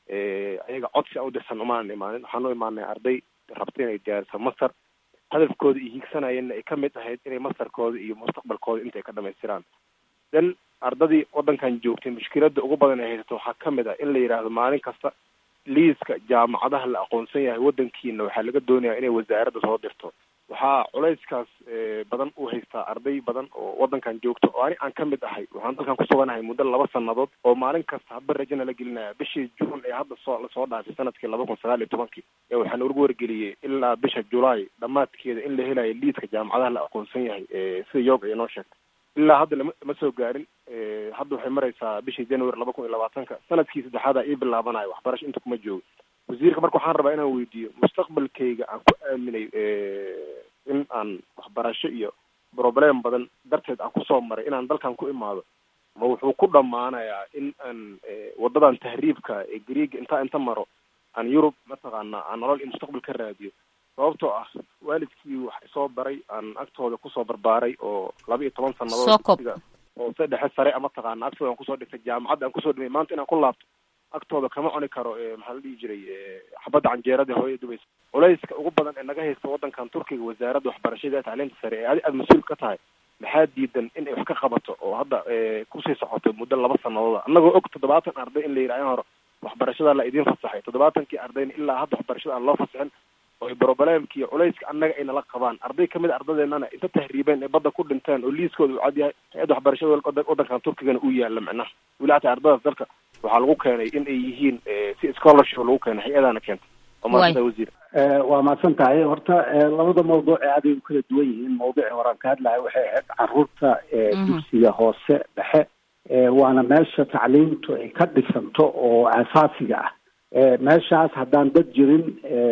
ayaga codsi a u dirsan uma aanan imaanin waxaan u imaanay arday rabta inay diyaariso master hadafkooda iyo hiigsanayeenna ay ka mid ahayd inay masterkooda iyo mustaqbalkooda intay ka dhamaystiraan then ardadii waddankan joogtay mushkiladda ugu badan ay haysato waxaa ka mid ah in la yidhaahdo maalin kasta liiska jaamacadaha la aqoonsan yahay waddankiina waxaa laga doonayaa inay wasaaradda soo dirto waxaa culayskaas badan u haystaa arday badan oo waddankan joogto oo ani aan ka mid ahay waxaan dalkan kusuganahay muddo laba sanadood oo maalin kasta haba rajana la gelinaya bishii juun ee hadda soo lasoo dhaafay sanadkii laba kun sagaal iyo tobankii ee waxaan ugu wargeliyey ilaa bisha julaay dhammaadkeeda in la helayo liiska jaamacadaha la aqoonsan yahay sida yoog ay noo sheegtay ilaa hadda lama ma soo gaarin hadda waxay maraysaa bishii january laba kun iyo labaatanka sanadkii saddexaada ii bilaabanayo waxbarasho inta kuma joogo wasiirka marka waxaan rabaa inaan weydiiyo mustaqbalkayga aan ku aaminay in aan waxbarasho iyo problem badan darteed aan kusoo maray inaan dalkan ku imaado ma wuxuu ku dhammaanayaa in aan wadadan tahriibka ee griega intaa inta maro aan yurub mataqaana aan nolol iyo mustaqbal ka raadiyo sababtoo ah waalidkii wax isoo baray aan agtooda kusoo barbaaray oo laba iyo toban sanadood oo se dhexe sare a mataqaana agtooda aan kusoo dhigtay jaamacadda aan kusoo dhimay maanta inaan ku laabto agtooda kama cuni karo maxaa la dhihi jiray xabadda canjeerada hooya dubaysa culayska ugu badan ee naga haysta waddankan turkiga wasaaradda waxbarashada ee tacliinta sare ee adi aada mas-uul ka tahay maxaa diidan in ay wax ka qabato oo hadda kusii socoto muddo laba sanadooda annagoo og toddobaatan arday in la yidhaha in hore waxbarashada la idiin fasaxay toddobaatankii ardayna ilaa hadda waxbarashada aan loo fasaxin oo problemki iyo culayska annaga ay nala qabaan arday kamid a ardadeennana inta tahriibeen ee badda ku dhinteen oo liiskooda uu cadyahay hay-adda waxbarashada waddankan turkigana uu yaalla macnaha weli hataa ardadaas dalka waxaa lagu keenay in ay yihiin si scholarship lagu keenay hay-adana keentay waa maasanta wasiir waa mahadsan tahay horta labada mawduuc ee aaday u kala duwan yihiin mawduucii horaan ka hadlahay waxay ahayd caruurta dugsiga hoose dhexe waana meesha tacliintu ay ka dhisanto oo asaasiga ah meeshaas haddaan dad jirin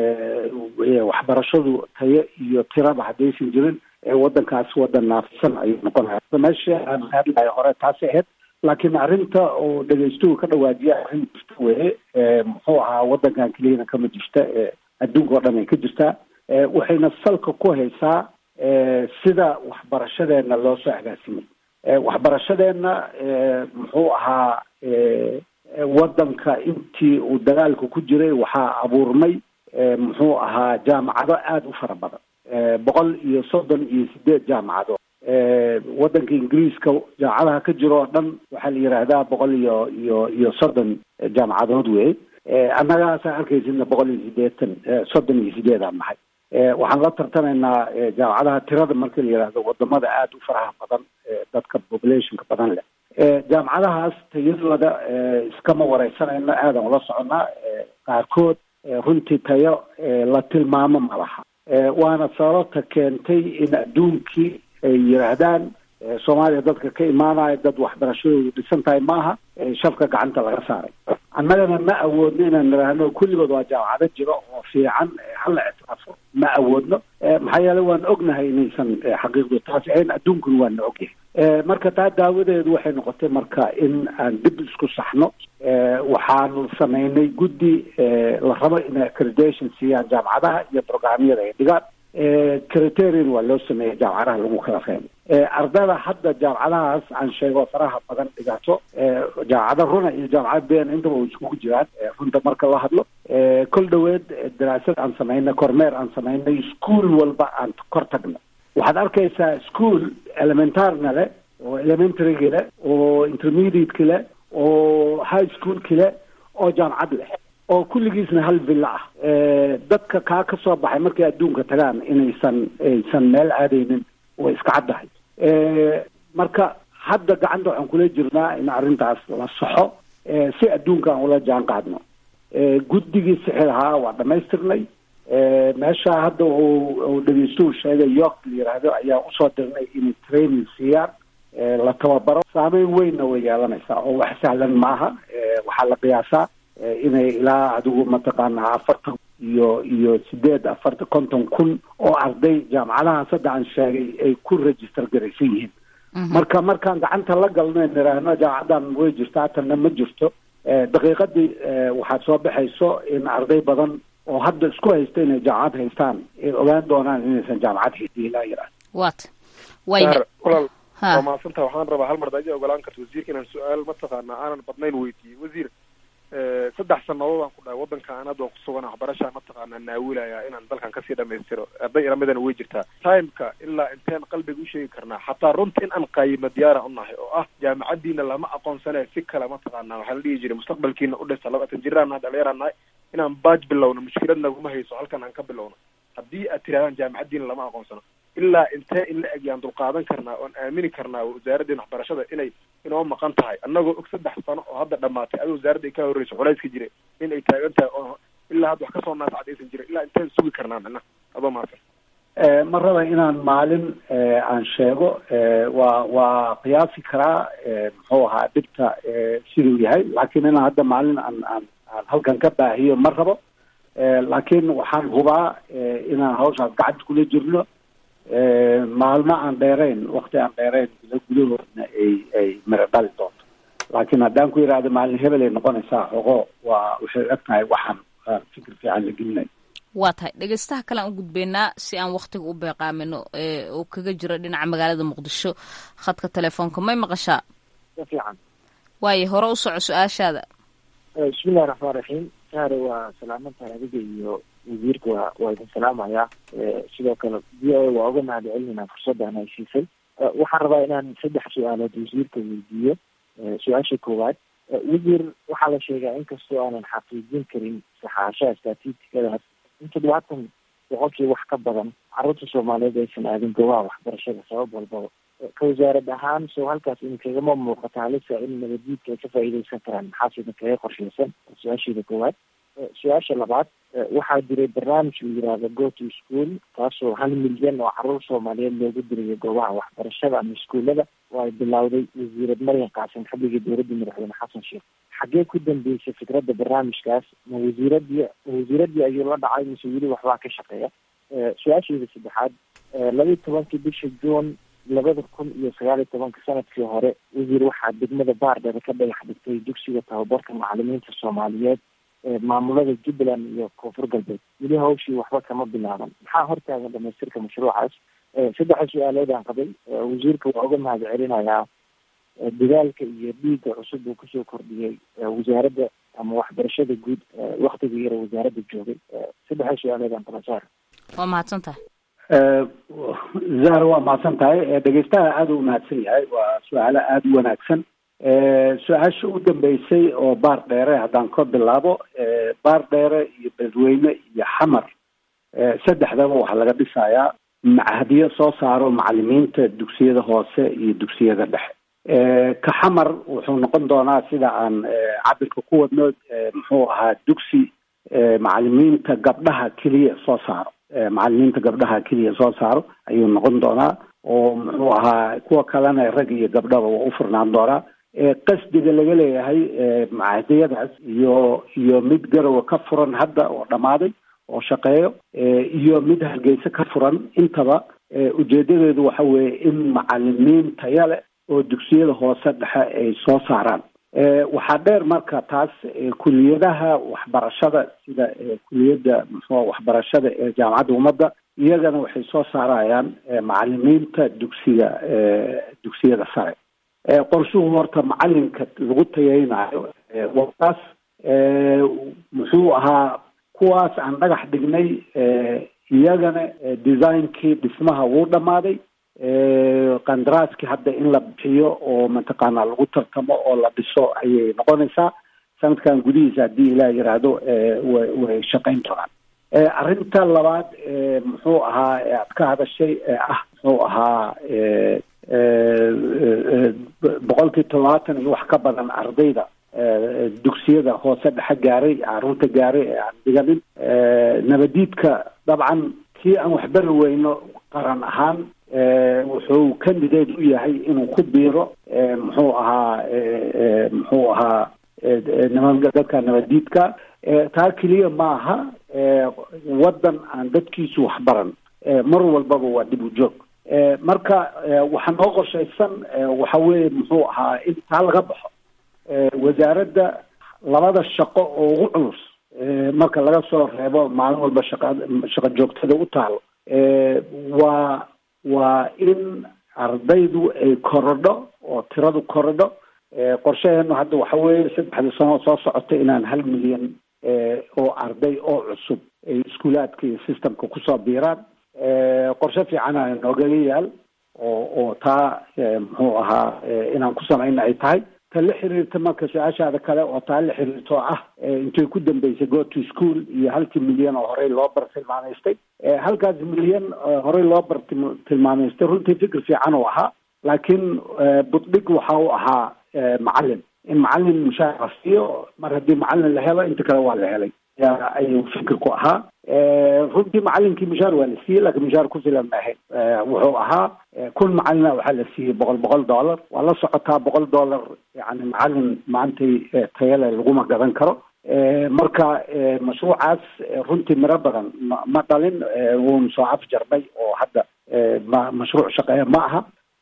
waxbarashadu tayo iyo tiraba haddaysan jirin waddankaas waddan naafisan ayuu noqonaya meesha aan hadlayo hore taasi ahayd laakiin arrinta oo dhegeystuhu ka dhawaajiya arrin jirta weye muxuu ahaa waddankan keliyana kama jirta adduunka oo dhan ay ka jirtaa waxayna salka ku haysaa sida waxbarashadeena loo soo agaasimay waxbarashadeenna muxuu ahaa waddanka intii uu dagaalka ku jiray waxaa abuurmay muxuu ahaa jaamacado aada u fara badan boqol iyo soddon iyo sideed jaamacadood waddanka ingiriiska jaamacadaha ka jiro oo dhan waxaa la yidhaahdaa boqol iyo iyo iyo soddon jaamacadood wey annagaasa arkaysidna boqol iyo sideetan soddon iyo sideedaan nahay waxaan la tartamaynaa jaamacadaha tirada markii la yidhaahdo wadamada aada u faraha badan dadka populationka badan leh jaamacadahaas tayadooda iskama wareysanayno aadan ula soconnaa qaarkood runtii tayo la tilmaamo ma laha waana sababta keentay in adduunkii ay yidhaahdaan soomaaliya dadka ka imaanaya dad waxbarashadoodu dhisan tahay maaha shafka gacanta laga saaray annagana ma awoodno inaan nidhaahno kulligood waa jaamacado jiro oo fiican hala ictiraafo ma awoodno maxaa yeele waan ognahay inaysan xaqiiqdu taasi ahayn adduunkuna waana ogyahay marka taa daawadeedu waxay noqotay marka in aan dib isku saxno waxaanu samaynay guddi la rabo inay accreditation siiyaan jaamacadaha iyo programyada ay dhigaan criterion waa loo sameeyey jaamacadaha lagu kala fahmay ardada hadda jaamacadahaas aan sheego faraha badan dhigato jaamacada runa iyo jaamacada ben intaba way iskugu jiraan runta marka la hadlo kol dhaweed daraasad aan samaynay kormeer aan samaynay school walba aan kor tagno waxaad arkaysaa school elementarna leh oo elementaryga leh oo intermediateka leh oo high schoolka leh oo jaamacad leh oo kulligiisna hal villa ah dadka kaa ka soo baxay markay adduunka tagaan inaysan aysan meel aadaynin way iska caddahay marka hadda gacanta waxaan kula jirnaa in arrintaas la saxo si adduunka aan ula jaan qaadno guddigii sixi lahaa waa dhamaystirnay meesha hadda uu dhegeystuhu sheegay york la yidhaahdo ayaa usoo dirnay inay training siiyaan la tababaro saameyn weynna way yeelanaysaa oo wax sahlan maaha waxaa la qiyaasaa inay ilaa adigu mataqaanaa afartan iyo iyo sideed afartan konton kun oo arday jaamacadahaas hadda aan sheegay ay ku register garaysan yihiin marka markaan gacanta la galno niraahno jaamacadan way jirtaa tanna ma jirto daqiiqadii waxaad soo baxayso in arday badan oo hadda isku haysta inay jaamacad haystaan ay ogaan doonaan inaysan jaamacad haysan ilaa yirahdo wat walaal waa mahadsantaha waxaan rabaa hal mar daji ogolaan karta wasiirka inaan su-aal mataqaanaa aanan badnayn weydiiyey wasiir saddex sanadood aan ku dhahay waddanka aan hadda ku sugan waxbarashaa mataqaanaa naawilaya inaan dalkan kasii dhamaystiro arday ilamidana way jirtaa timeka ilaa inteen qalbiga usheegi karnaa xataa runta in aan qaayimo diyaara unahay oo ah jaamacadiina lama aqoonsane si kale mataqaanaa waxaa la dhihi jiray mustaqbalkiina udhisa labatan jiraan nahay dhalinyaraan nahay inaan baaj bilowno mushkilad naguma hayso halkan aan ka bilowno haddii aad tirahdaan jaamacadiina lama aqoonsano ilaa intee in la eg yaan dulqaadan karnaa oon aamini karnaa wasaaraddeena waxbarashada inay inoo maqan tahay annagoo og saddex sano oo hadda dhamaatay adi wasaaradda ay ka horreyso culayska jira in ay taagan tahay oo ilaa hadda wax kasoo naascadaysan jira ilaa inteen sugi karnaa micnaha adoo mahadsan ma raba inaan maalin aan sheego waa waa qiyaasi karaa muxuu ahaa dhibta siduu yahay laakiin inaan hadda maalin aan aan aan halkan ka baahiyo ma rabo laakiin waxaan hubaa inaan hawshaas gacanta kula jirno maalmo aan dheerayn wakti aan dheerayn guda gudahoodna ay ay miro dhali doonto laakiin haddaan ku yidhaahdo maalin hebel ay noqonaysaa xogo waa waxay eg tahay waxaan fikir fiican la gelinay waa tahay dhegeystaha kale aan u gudbeynaa si aan waktiga u beeqaamino oo kaga jiro dhinaca magaalada muqdisho khadka telefoonka may maqashaa fiican waayo hore u soco su-aashaada bismillahi raxmaan raxiim saare waa salaamantahay adiga iyo wasiirka waa waa idin salaamayaa sidoo kale v o a waa uga mahad celinayna fursaddan ay siisay waxaan rabaa inaan saddex su-aalood wasiirka weydiiyo su-aasha koowaad wasiir waxaa la sheegaa inkastoo aanan xaqiijin karin saxaashaha statistikadaas in toddobaatan boqolkii wax ka badan carruurta soomaaliyeed aysan aadin goobaha waxbarashada sabab walbaba ka wasaarad ahaan soo halkaas in kagama muuqata halisa in nabaddiidka ay ka faa'iideysan karaan maxaas idin kaga qorsheysan su-aasheeda koowaad su-aasha labaad waxaa jiray barnaamij la yihahdo go to school kaasoo hal milyan oo carruur soomaaliyeed loogu dirayo goobaha waxbarashada ama iskuullada oo ay bilowday wasiirad maryan qaasim xilligii dowladda madaxweyne xasan sheekh xaggee ku dambeysay fikradda barnaamijkaas ma wasiiradii wasiiradii ayuu la dhacay mise weli waxbaa ka shaqeeya su-aasheeda saddexaad laba iyo tobankii bisha juun labada kun iyo sagaal iyo tobanka sanadkii hore wasiir waxaa degmada baardheer ka dhagax dhigtay dugsiga tababarka macalimiinta soomaaliyeed maamulada jubbaland iyo koonfur galbeed weli hawshii waxba kama bilaaban maxaa hortaagan dhamaystirka mashruucaas saddexa su-aalood aan qabay wasiirka waa uga mahad celinayaa dadaalka iyo dhiigga cusub uu kusoo kordhiyey wasaaradda ama waxbarashada guud waktiga yara wasaaradda joogay saddexa su-aalood aan qaba saar waa mahadsan tahay zahra waa mahadsan tahay dhegeystaha aada u mahadsan yahay waa su-aalo aada u wanaagsan su-aasha u dambeysay oo baar dheere haddaan ka bilaabo baar dheere iyo beledweyne iyo xamar saddexdaba waxaa laga dhisayaa machadiyo soo saaro macalimiinta dugsiyada hoose iyo dugsiyada dhexe ka xamar wuxuu noqon doonaa sida aan cabirka ku wadno muxuu ahaa dugsi macalimiinta gabdhaha keliya soo saaro macalimiinta gabdhaha keliya soo saaro ayuu noqon doonaa oo muxuu ahaa kuwa kalena rag iyo gabdhaba waa u furnaan doonaa qasdiga laga leeyahay macadiyadaas iyo iyo mid garowa ka furan hadda oo dhammaaday oo shaqeeyo iyo mid hargeysa ka furan intaba ujeedadeedu waxa weeye in macalimiin taya leh oo dugsiyada hoose dhexe ay soo saaraan waxaa dheer marka taas kuliyadaha waxbarashada sida kuliyadda muxua waxbarashada ee jaamacadda ummadda iyagana waxay soo saarayaan macalimiinta dugsiga dugsiyada sare qorshuhu horta macalinka lagu tayeynayo wataas muxuu ahaa kuwaas aan dhagax dhignay iyagana designkii dhismaha wuu dhammaaday qandaraaskii hadda in la bixiyo oo mataqaanaa lagu tartamo oo la dhiso ayay noqonaysaa sanadkan gudihiisa haddii ilaah yiraahdo way way shaqayn doonaan arrinta labaad muxuu ahaa aad ka hadashay ee ah muxuu ahaa boqolkii todobaatan iyo wax ka badan ardayda dugsiyada hoose dhexe gaaray caruurta gaaray ee aan dhiganin nabadiidka dabcan kii aan waxbari weyno qaran ahaan wuxuu candidate u yahay inuu ku biiro muxuu ahaa muxuu ahaa niman dadka nabadiidka taa keliya maaha waddan aan dadkiisu waxbaran mar walbaba waa dib u joog marka waxaa noo qorshaysan waxa weeye muxuu ahaa in taa laga baxo wasaaradda labada shaqo oo ugu culus marka laga soo reebo maalin walba shaqa shaqo joogtada u taalo waa waa in ardaydu ay korodho oo tiradu korodho qorshaheenu hadda waxa weeye saddexda sano soo socota inaan hal milyan oo arday oo cusub ay iskuulaadka iyo systemka kusoo biiraan qorshe fiicana noogaga yaal oo oo taa muxuu ahaa inaan ku samayna ay tahay ta la xiriirta marka su-aashaada kale oo taa la xiriirto ah intay ku dambeysay go to school iyo halkii milyan oo horey loo bar tilmaamaystay halkaas milyan horey loo bar tilmaamaystay runtii fikir fiican uu ahaa laakiin buddhig waxa uu ahaa macalin in macalin mushaar la siiyo mar haddii macalin la helo inta kale waa la helay ayuu fikirku ahaa runtii macalinkii mushaar waa la siiyey laakiin mushaar ku filan ma ahayn wuxuu ahaa kun macalina waxaa la siiyey boqol boqol dollar waa la socotaa boqol dollar yani macalin maantay tayale laguma gadan karo marka mashruucaas runtii miro badan ma ma dhalin wuuna soo afjarmay oo hadda ma mashruuc shaqeeya ma aha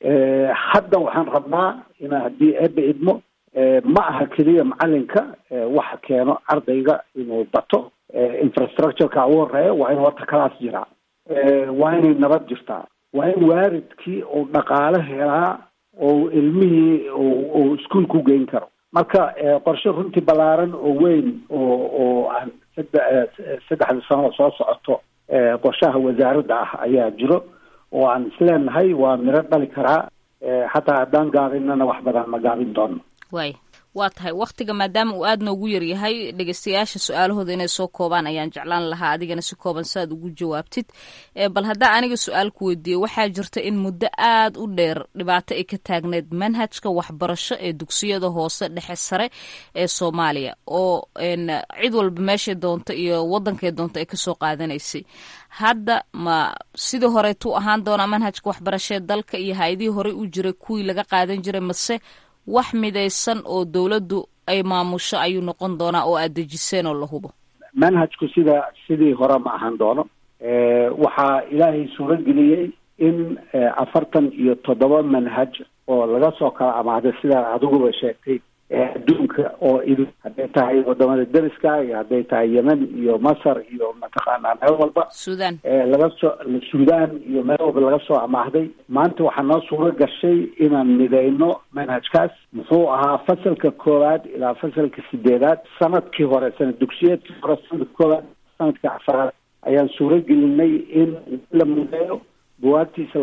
hadda waxaan rabnaa ina haddii eeba idmo ma aha keliya macalinka waxa keeno ardayga inuu bato infrastructureka ugu horeeya waa in horta kalaas jiraa waa inay nabad jirtaa waa in waaridkii uu dhaqaale helaa oo ilmihii uu iskuol ku geyn karo marka qorshe runtii ballaaran oo weyn oo oo aan sadde saddexda sano soo socoto qorshaha wasaaradda ah ayaa jiro oo aan isleenahay waa miro dhali karaa xataa haddaan gaabinana wax badan ma gaabin doono waay waa tahay wakhtiga maadaama uu aad noogu yaryahay dhegeystayaasha su-aalahooda inay soo koobaan ayaan jeclaan lahaa adigana si kooban saaad ugu jawaabtid bal haddaa aniga su-aal ku weydiiyo waxaa jirta in muddo aad u dheer dhibaato ay ka taagneyd manhajka waxbarasho ee dugsiyada hoose dhexe sare ee soomaaliya oo cid walba meeshay doonto iyo wadankay doonto ay kasoo qaadanaysay hadda ma sidii horeetuu ahaan doonaa manhajka waxbarashee dalka iyo hay-adihii horey u jiray kuwii laga qaadan jiray mase wax midaysan oo dowladdu ay maamusho ayuu noqon doonaa oo aad dejiseen oo la hubo manhajku sida sidii hore ma ahaan doono waxaa ilaahay suuro geliyey in afartan iyo toddoba manhaj oo laga soo kala amaahday sidaa adiguba sheegtay adduunka oo idin hadday tahay wadamada deriska iyo hadday tahay yemen iyo masar iyo mataqaanaa meel walba sudan laga soo sudan iyo meel walba laga soo amaahday maanta waxaa noo suuro gashay inaan midayno manhajkaas muxuu ahaa fasalka koowaad ilaa fasalka sideedaad sanadkii hore sanad dugsiyeedkii hore sanadka koowaad sanadka afaraad ayaan suuro gelinay in la mideeyo buwaagtiisa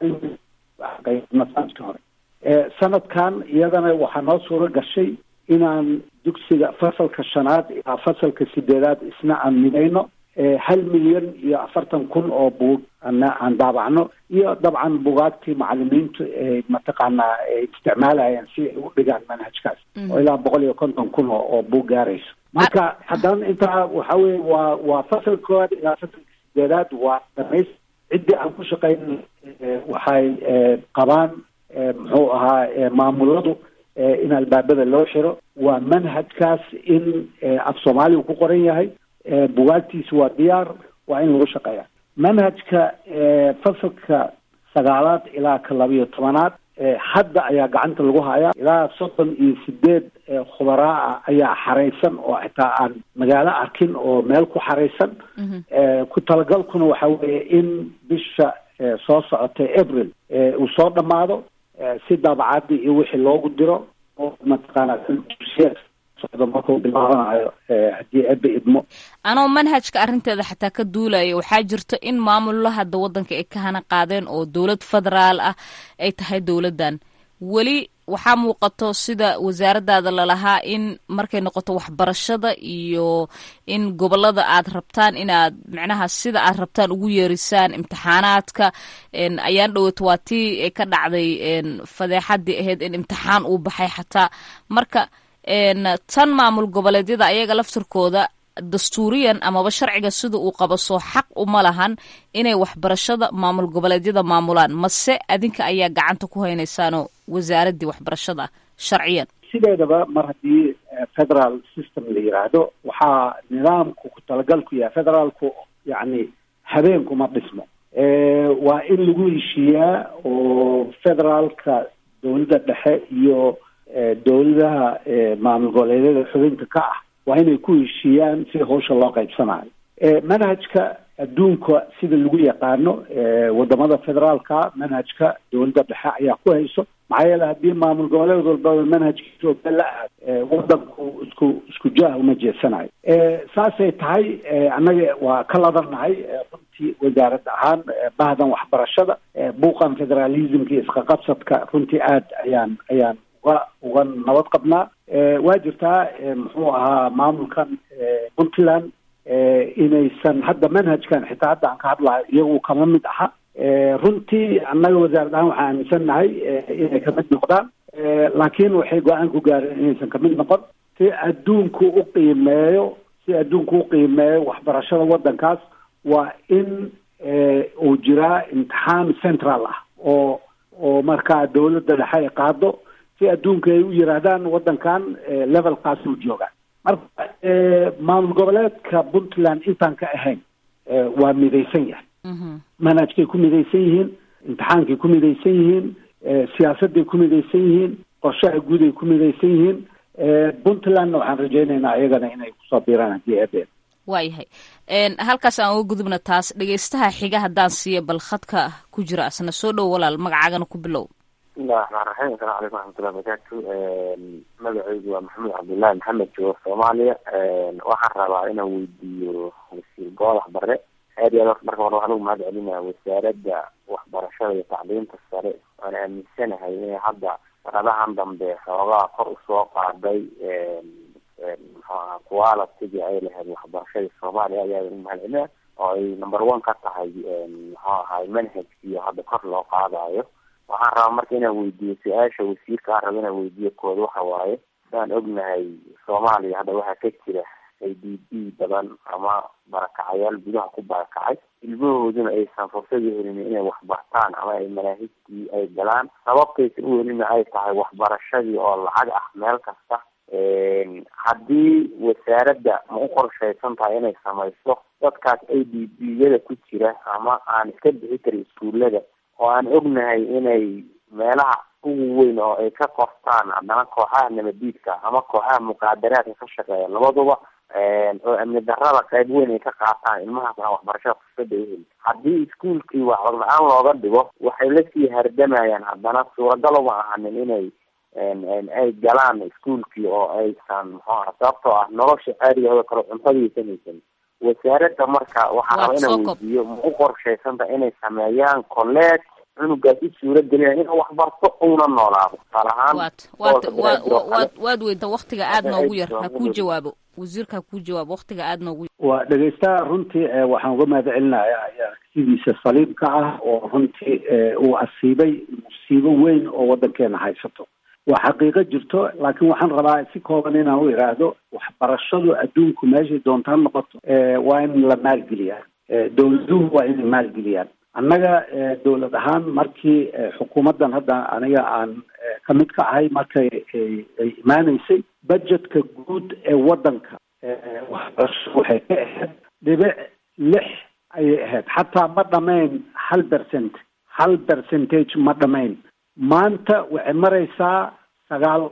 sanadkii hore sanadkan iyadana waxaa noo suuro gashay inaan dugsiga fasalka shanaad ilaa fasalka sideedaad isna aan midayno hal milyan iyo afartan kun oo buug ana aan daabacno iyo dabcan bugaagtii macalimiintu mataqaanaa isticmaalayaan si ay u dhigaan manhajkaas oo ilaa boqol iyo konton kun oo oo buug gaarayso marka haddana intaa waxa weye waa waa fasalka koowaad ilaa fasalka sideedaad waa dhamays ciddii aan ku shaqayn waxay qabaan muxuu ahaa maamuladu in albaabada loo xiro waa manhajkaas in af soomaaliga ku qoran yahay bugaagtiisa waa diyaar waa in lagu shaqeeya manhajka fasalka sagaalaad ilaa ka labiyo tobanaad hadda ayaa gacanta lagu hayaa ilaa soddon iyo sideed khubaraa ah ayaa xaraysan oo xitaa aan magaalo arkin oo meel ku xaraysan ku talagalkuna waxa weeye in bisha soo socotay april uu soo dhammaado si daabacadii iyo wixii loogu diro oo mataqaana socdo markuu bilaabanayo haddii ebe idmo anoo manhajka arrinteeda xataa ka duulaya waxaa jirto in maamullo hadda waddanka ay ka hana qaadeen oo dowlad federaal ah ay tahay dowladdan weli waxaa muuqato sida wasaaraddaada lalahaa in markay noqoto waxbarashada iyo in gobolada aad rabtaan inaad micnaha sida aad rabtaan ugu yeerisaan imtixaanaadka ayaan dhowaato waa tii ay ka dhacday fadeexadii ahayd in imtixaan uu baxay xataa marka tan maamul goboleedyada ayaga laftirkooda dastuuriyan amaba sharciga sida uu qabo soo xaq uma lahan inay waxbarashada maamul goboleedyada maamulaan mase adinka ayaa gacanta ku haynaysaanoo wasaaraddii waxbarashada sharciyan sideedaba mar haddii federal system la yiraahdo waxaa nidaamku ku talagalku yahay federaalku yacni habeenku ma dhismo waa in lagu heshiiyaa oo federaalka dowladda dhexe iyo dowladaha maamul goboleedyada xubinta ka ah waa inay ku heshiiyaan si hawsha loo qaybsanayo manhajka adduunka sida lagu yaqaano wadamada federaalka manhajka dowladda dhexe ayaa ku hayso maxaa yeele haddii maamul goboleed walbaba manhajkiisa oga la aad wadanku isku isku jaah uma jeesanayo saasay tahay annaga waa ka ladannahay runtii wasaarad ahaan bahdan waxbarashada buuqan federalismka iyo isqaqabsadka runtii aad ayaan ayaan uga uga nabad qabnaa waa jirtaa muxuu ahaa maamulkan puntland inaysan hadda manhajkan xitaa hadda aan ka hadlayo iyagu kama mid aha runtii annaga wasaarad ahaan waxaan aaminsannahay inay kamid noqdaan laakiin waxay go-aan ku gaareen inaysan kamid noqon si adduunku u qiimeeyo si adduunku u qiimeeyo waxbarashada waddankaas waa in uu jiraa imtixaan central ah oo oo markaa dowladda dhexe ay qaado si adduunka ay u yiraahdaan waddankan levelkaas uu joogaa marka maamul goboleedka puntland intaan ka ahayn waa midaysan yahay manhajkay ku midaysan yihiin imtixaankay ku midaysan yihiin siyaasadday ku midaysan yihiin qorshaha guud ay ku midaysan yihiin puntlandna waxaan rajaynaynaa iyagana inay kusoo biiraan haddii eebeen waayahay halkaas aan uga gudubna taas dhegaystaha xiga haddaan siiya bal khadka ku jira asna soo dhow walaal magacaagana ku bilow bismillahi raxmaan raxiim asalamu calaykum raxmatullahi barakatu magacaygu waa maxamed cabdullaahi maxamed joogo soomaaliya waxaan rabaa inaan weydiiyo wasiir goodax bare aad iyo aad marka hore waxaan ugu mahad celinaya wasaaradda waxbarashada iyo tacliinta sare waan aaminsanahay inay hadda sanadahan dambe xoogaa kor usoo qaaday mxuaha quality ay lahayd waxbarashada soomaaliya ayaa ugu mahad celinaya oo ay number one ka tahay muxuu ahay manhajkiiyo hadda kor loo qaadayo waxaan rabaa marka inaan weydiiyo su-aasha wasiirka aan raba inaan weydiiyo kooda waxa waaye sidaan ognahay soomaaliya hadda waxaa ka jira a d b badan ama barakacayaal gudaha ku barakacay ilmahooduna aysan fursada helin inay waxbartaan ama ay manaahijtii ay galaan sababtaysan u helina ay tahay waxbarashadii oo lacag ah meel kasta haddii wasaaradda ma u qorshaysan tahay inay samayso dadkaas a d b yada ku jira ama aan iska bixi karin iskuullada oo aan ognahay inay meelaha ugu weyn oo ay ka qortaan haddana kooxaha nabadiidka ama kooxaha muqaadaraadka ka shaqeeya labaduba oo amni darada qayb weyn ay ka qaataan ilmahaas aan waxbarashada fursada uheli haddii iskuolkii waxbar la-aan looga dhigo waxay lasii hardamayaan haddana suuragal uma ahanin inay ay galaan iskuolkii oo aysan muxuu aha sababtoo ah nolosha caadigaoo kale cuntadiisan haysan wasaaradda marka waxaa raba inaan weydiiyo ma u qorshaysanta inay sameeyaan college cunugaas u suura gelinaya inuu wax barto una noolaado tusaale ahaan waad waad weynta waktiga aad noogu yar ha kuu jawaabo wasiirka ha kuu jawaabo waktiga aad noogu yar waa dhegeystaha runtii waxaan uga mahad celinayaa aragtidiisa saliimka ah oo runtii uu asiibay musiibo weyn oo waddankeena haysato waa xaqiiqo jirto laakiin waxaan rabaa si kooban inaan u idhaahdo waxbarashadu adduunku meeshay doontaan noqoto waa in la maalgeliyaa dowladuhu waa inay maalgeliyaan annaga dowlad ahaan markii xukuumaddan hadda aniga aan ka mid ka ahay markay ay imaaneysay budgetka guud ee waddanka waxbarasho waxay ka ahayd dhibic lix ayay ahayd xataa ma dhamayn hal percent hal percentage ma dhamayn maanta waxay maraysaa sagaal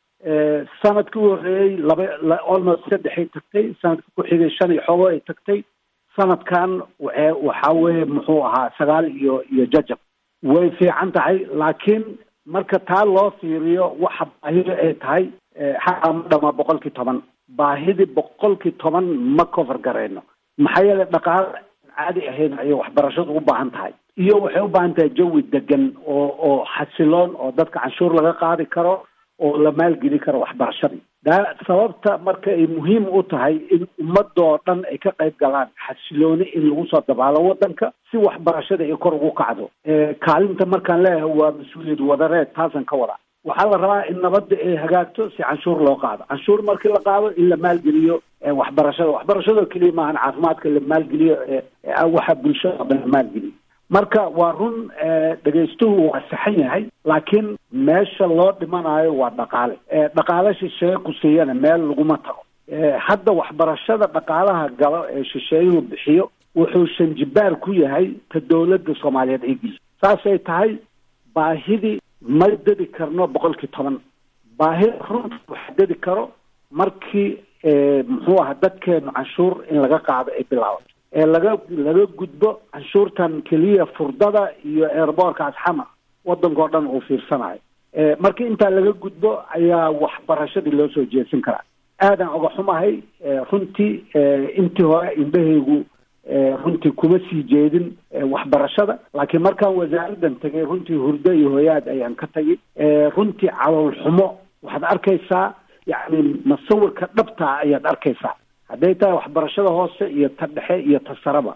sanadkii u horreeyey laba almost saddexay tagtay sanadka ku xigay shan iyo xoogo ay tagtay sanadkan waxa waxaa weeye muxuu ahaa sagaal iyo iyo jajab way fiican tahay laakiin marka taa loo fiiriyo waxa baahida ay tahay xaqa ma dhama boqolkii toban baahidii boqolkii toban ma cover garayno maxaa yeelay dhaqaale caadi ahayn ayay waxbarashadu u baahan tahay iyo waxay u baahan tahay jawi degan oo oo xasiloon oo dadka canshuur laga qaadi karo oo la maalgeli karo waxbarashadii daa sababta marka ay muhiim u tahay in ummadoo dhan ay ka qayb galaan xasilooni in lagu soo dabaalo waddanka si waxbarashada ay kor ugu kacdo kaalinta markaan leeyahay waa mas-uuliyad wadareed taasaan ka wadaa waxaa la rabaa in nabadda ay hagaagto si canshuur loo qaado canshuur markii la qaado in la maalgeliyo waxbarashada waxbarashadoo keliya maahan caafimaadka la maalgeliyo waxa bulshada oo dhan la maalgeliyo marka waa run dhegaystuhu waa saxan yahay laakiin meesha loo dhimanayo waa dhaqaale dhaqaale shisheeye ku siiyana meel laguma tago hadda waxbarashada dhaqaalaha galo ee shisheeyuhu bixiyo wuxuu shanjibaar ku yahay ta dowladda soomaaliyeed ay geliso saasay tahay baahidii ma dedi karno boqolkii toban baahida runta waxa dedi karo markii muxuu aha dadkeenu canshuur in laga qaado ay bilaabato ee laga laga gudbo canshuurtan keliya furdada iyo airboorkaas xamar waddankao dhan uu fiirsanayo marka intaa laga gudbo ayaa waxbarashadii loo soo jeesan karaa aadaan oga xumahay runtii intii hore indhahaygu runtii kuma sii jeedin waxbarashada laakiin markaan wasaaraddan tegay runtii hurdo iyo hoyaad ayaan ka tagay runtii calool xumo waxaad arkaysaa yacni masawirka dhabtaa ayaad arkaysaa hadday tahay waxbarashada hoose iyo ta dhexe iyo ta saraba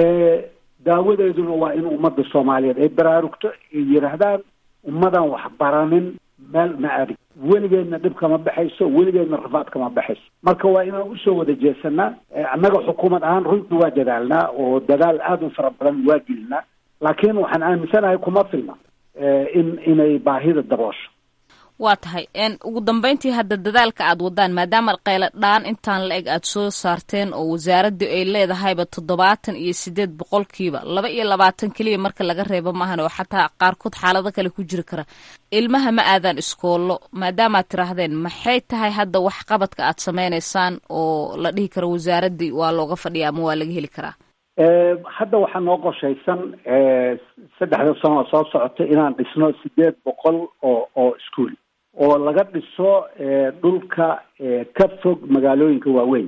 daawadeeduna waa in ummadda soomaaliyeed ay baraarugto ay yidhaahdaan ummadan waxbaranin meel ma adig weligeedna dhib kama baxayso weligeedna rafaad kama baxayso marka waa inaan usoo wada jeesanaa annaga xukuumad ahaan runtii waa dadaalnaa oo dadaal aada u fara badan waa gelinaa laakiin waxaan aaminsanahay kuma filna in inay baahida daboosho waa tahay ugu dambeyntii hadda dadaalka aad wadaan maadaama qaylo dhaan intaan la eg aad soo saarteen oo wasaaraddu ay leedahayba toddobaatan iyo sideed boqolkiiba laba iyo labaatan keliya marka laga reebo maahan oo xataa qaarkood xaalado kale ku jiri kara ilmaha ma aadaan iskoollo maadaamaad tiraahdeen maxay tahay hadda wax qabadka aad sameynaysaan oo la dhihi karo wasaaraddii waa looga fadhiya ama waa laga heli karaa hadda waxaa noo qorshaysan saddexda sano oo soo socota inaan dhisno sideed boqol oo oo ischool oo laga dhiso dhulka ka fog magaalooyinka waaweyn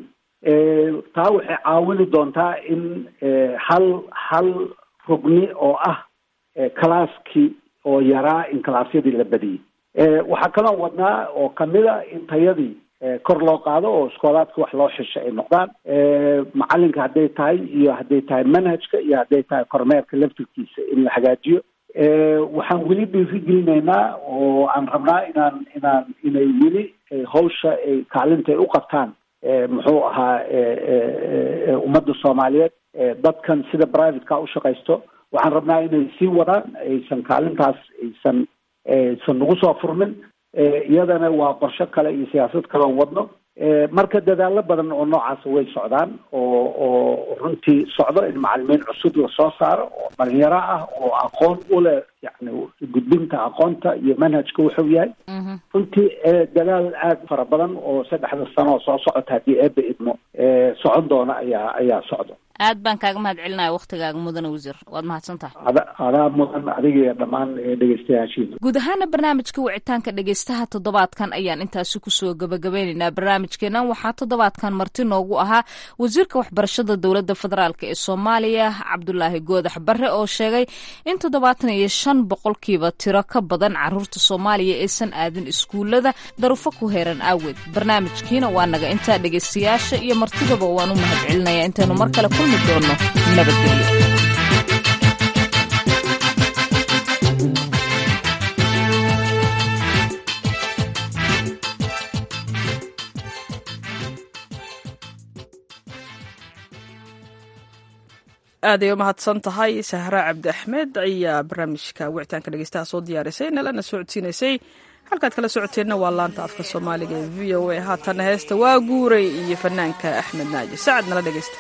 taa waxay caawini doontaa in hal hal rugni oo ah calaaskii oo yaraa in calaasyadii la badiyey waxaa kaloo wadnaa oo kamida in tayadii kor loo qaado oo iskoolaadka wax loo xisho ay noqdaan macalinka hadday tahay iyo hadday tahay manhajka iyo hadday tahay kormeerka laftirkiisa in la hagaajiyo waxaan weli dhiirigelinaynaa oo aan rabnaa inaan inaan inay weli hawsha ay kaalinta ay u qabtaan muxuu ahaa ummadda soomaaliyeed dadkan sida privateka u shaqaysto waxaan rabnaa inay sii wadaan aysan kaalintaas aysan aysan nagu soo furmin iyadana waa qorsho kale iyo siyaasad kale oo wadno marka dadaalo badan oo noocaas way socdaan oo oo runtii socdo in macalimiin cusub lasoo saaro oo dhalinyaro ah oo aqoon u leh yani gudbinta aqoonta iyo manhajka wuxuu yahay runtii dadaal aada fara badan oo saddexda sano oo soo socota haddii eeba idmo socon doona ayaa ayaa socdo aad baan kaaga mahad celinaya waktigaaga mudane wasiir waad mahadsan tahay adaa mudan adiga iyo dhammaan dhegeystayaashiina guud ahaana barnaamijka wicitaanka dhegeystaha toddobaadkan ayaan intaasi kusoo gabagabeyneynaa barnaamijkeenan waxaa toddobaadkan marti noogu ahaa wasiirka waxbarashada dowladda federaalk ee soomaaliya cabdulaahi goodax bare oo sheegay in toddobaatan iyo shan boqolkiiba tiro ka badan caruurta soomaaliya aysan aadin iskuulada darufo ku heeran aaweed barnaamijkiina waa naga intaa dhegeystayaasha iyo martidaba waan u mahad celinaya intaynu mar kale kulmi doono nabadgelyo aaday u mahadsan tahay sahra cabdi axmed ayaa barnaamijka wicitaanka dhegeystaha soo diyaarisay nalana socodsiinaysay halkaad kala socoteenna waa laanta afka soomaaliga ee v o a haatana heesta waa guuray iyo fanaanka axmed naaji sacad nala dhegeysta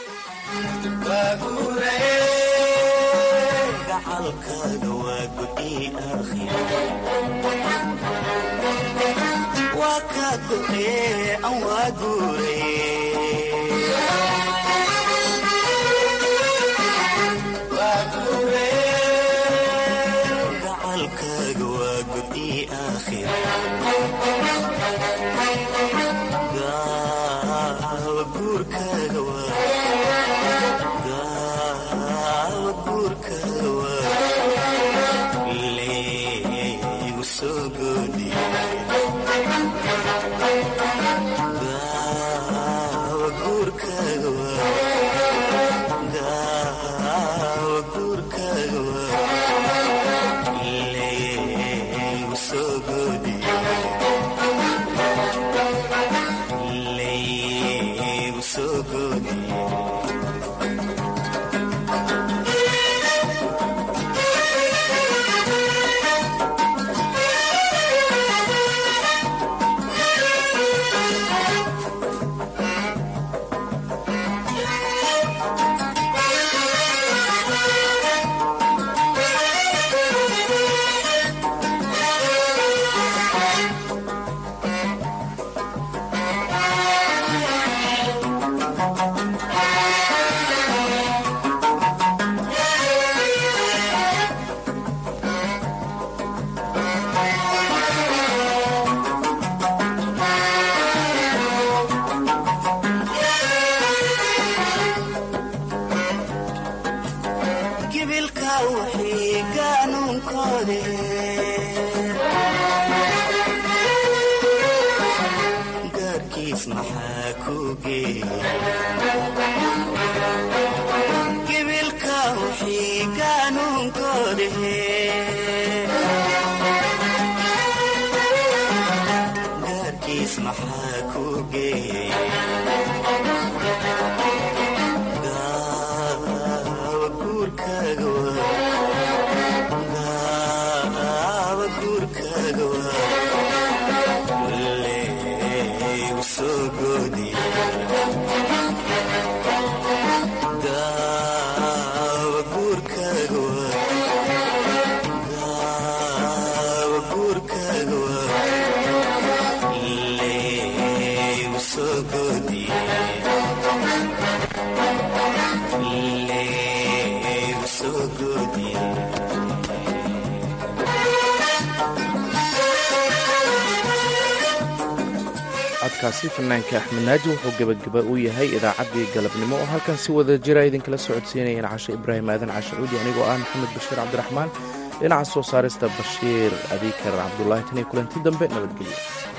codkaasi fanaanka axmed naaji wuxuu gebagaba u yahay idaacaddii galabnimo oo halkan si wada jira idinkala socodsiinayeen cashe ibraahim aadan cashacuudi anigoo ah maxamed bashiir cabdiraxmaan dhinaca soo saarista bashiir abiikar cabdulaahi tan iyo kulanti dambe nabadgelyo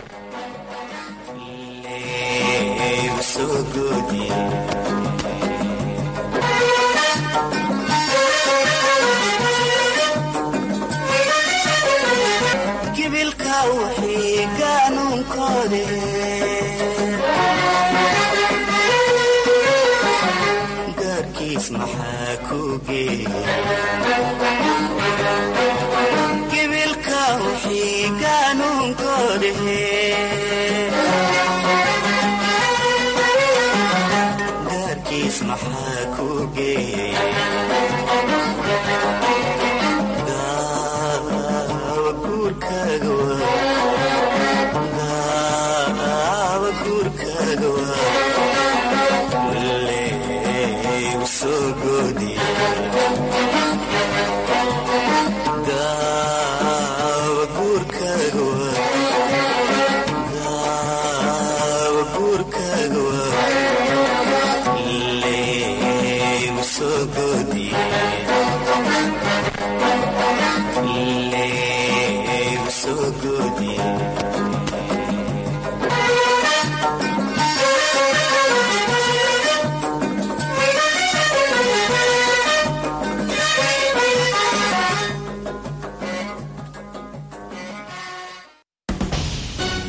gibilka wixii gaanuunkoodhe gaarkiis maxaa ku geeyey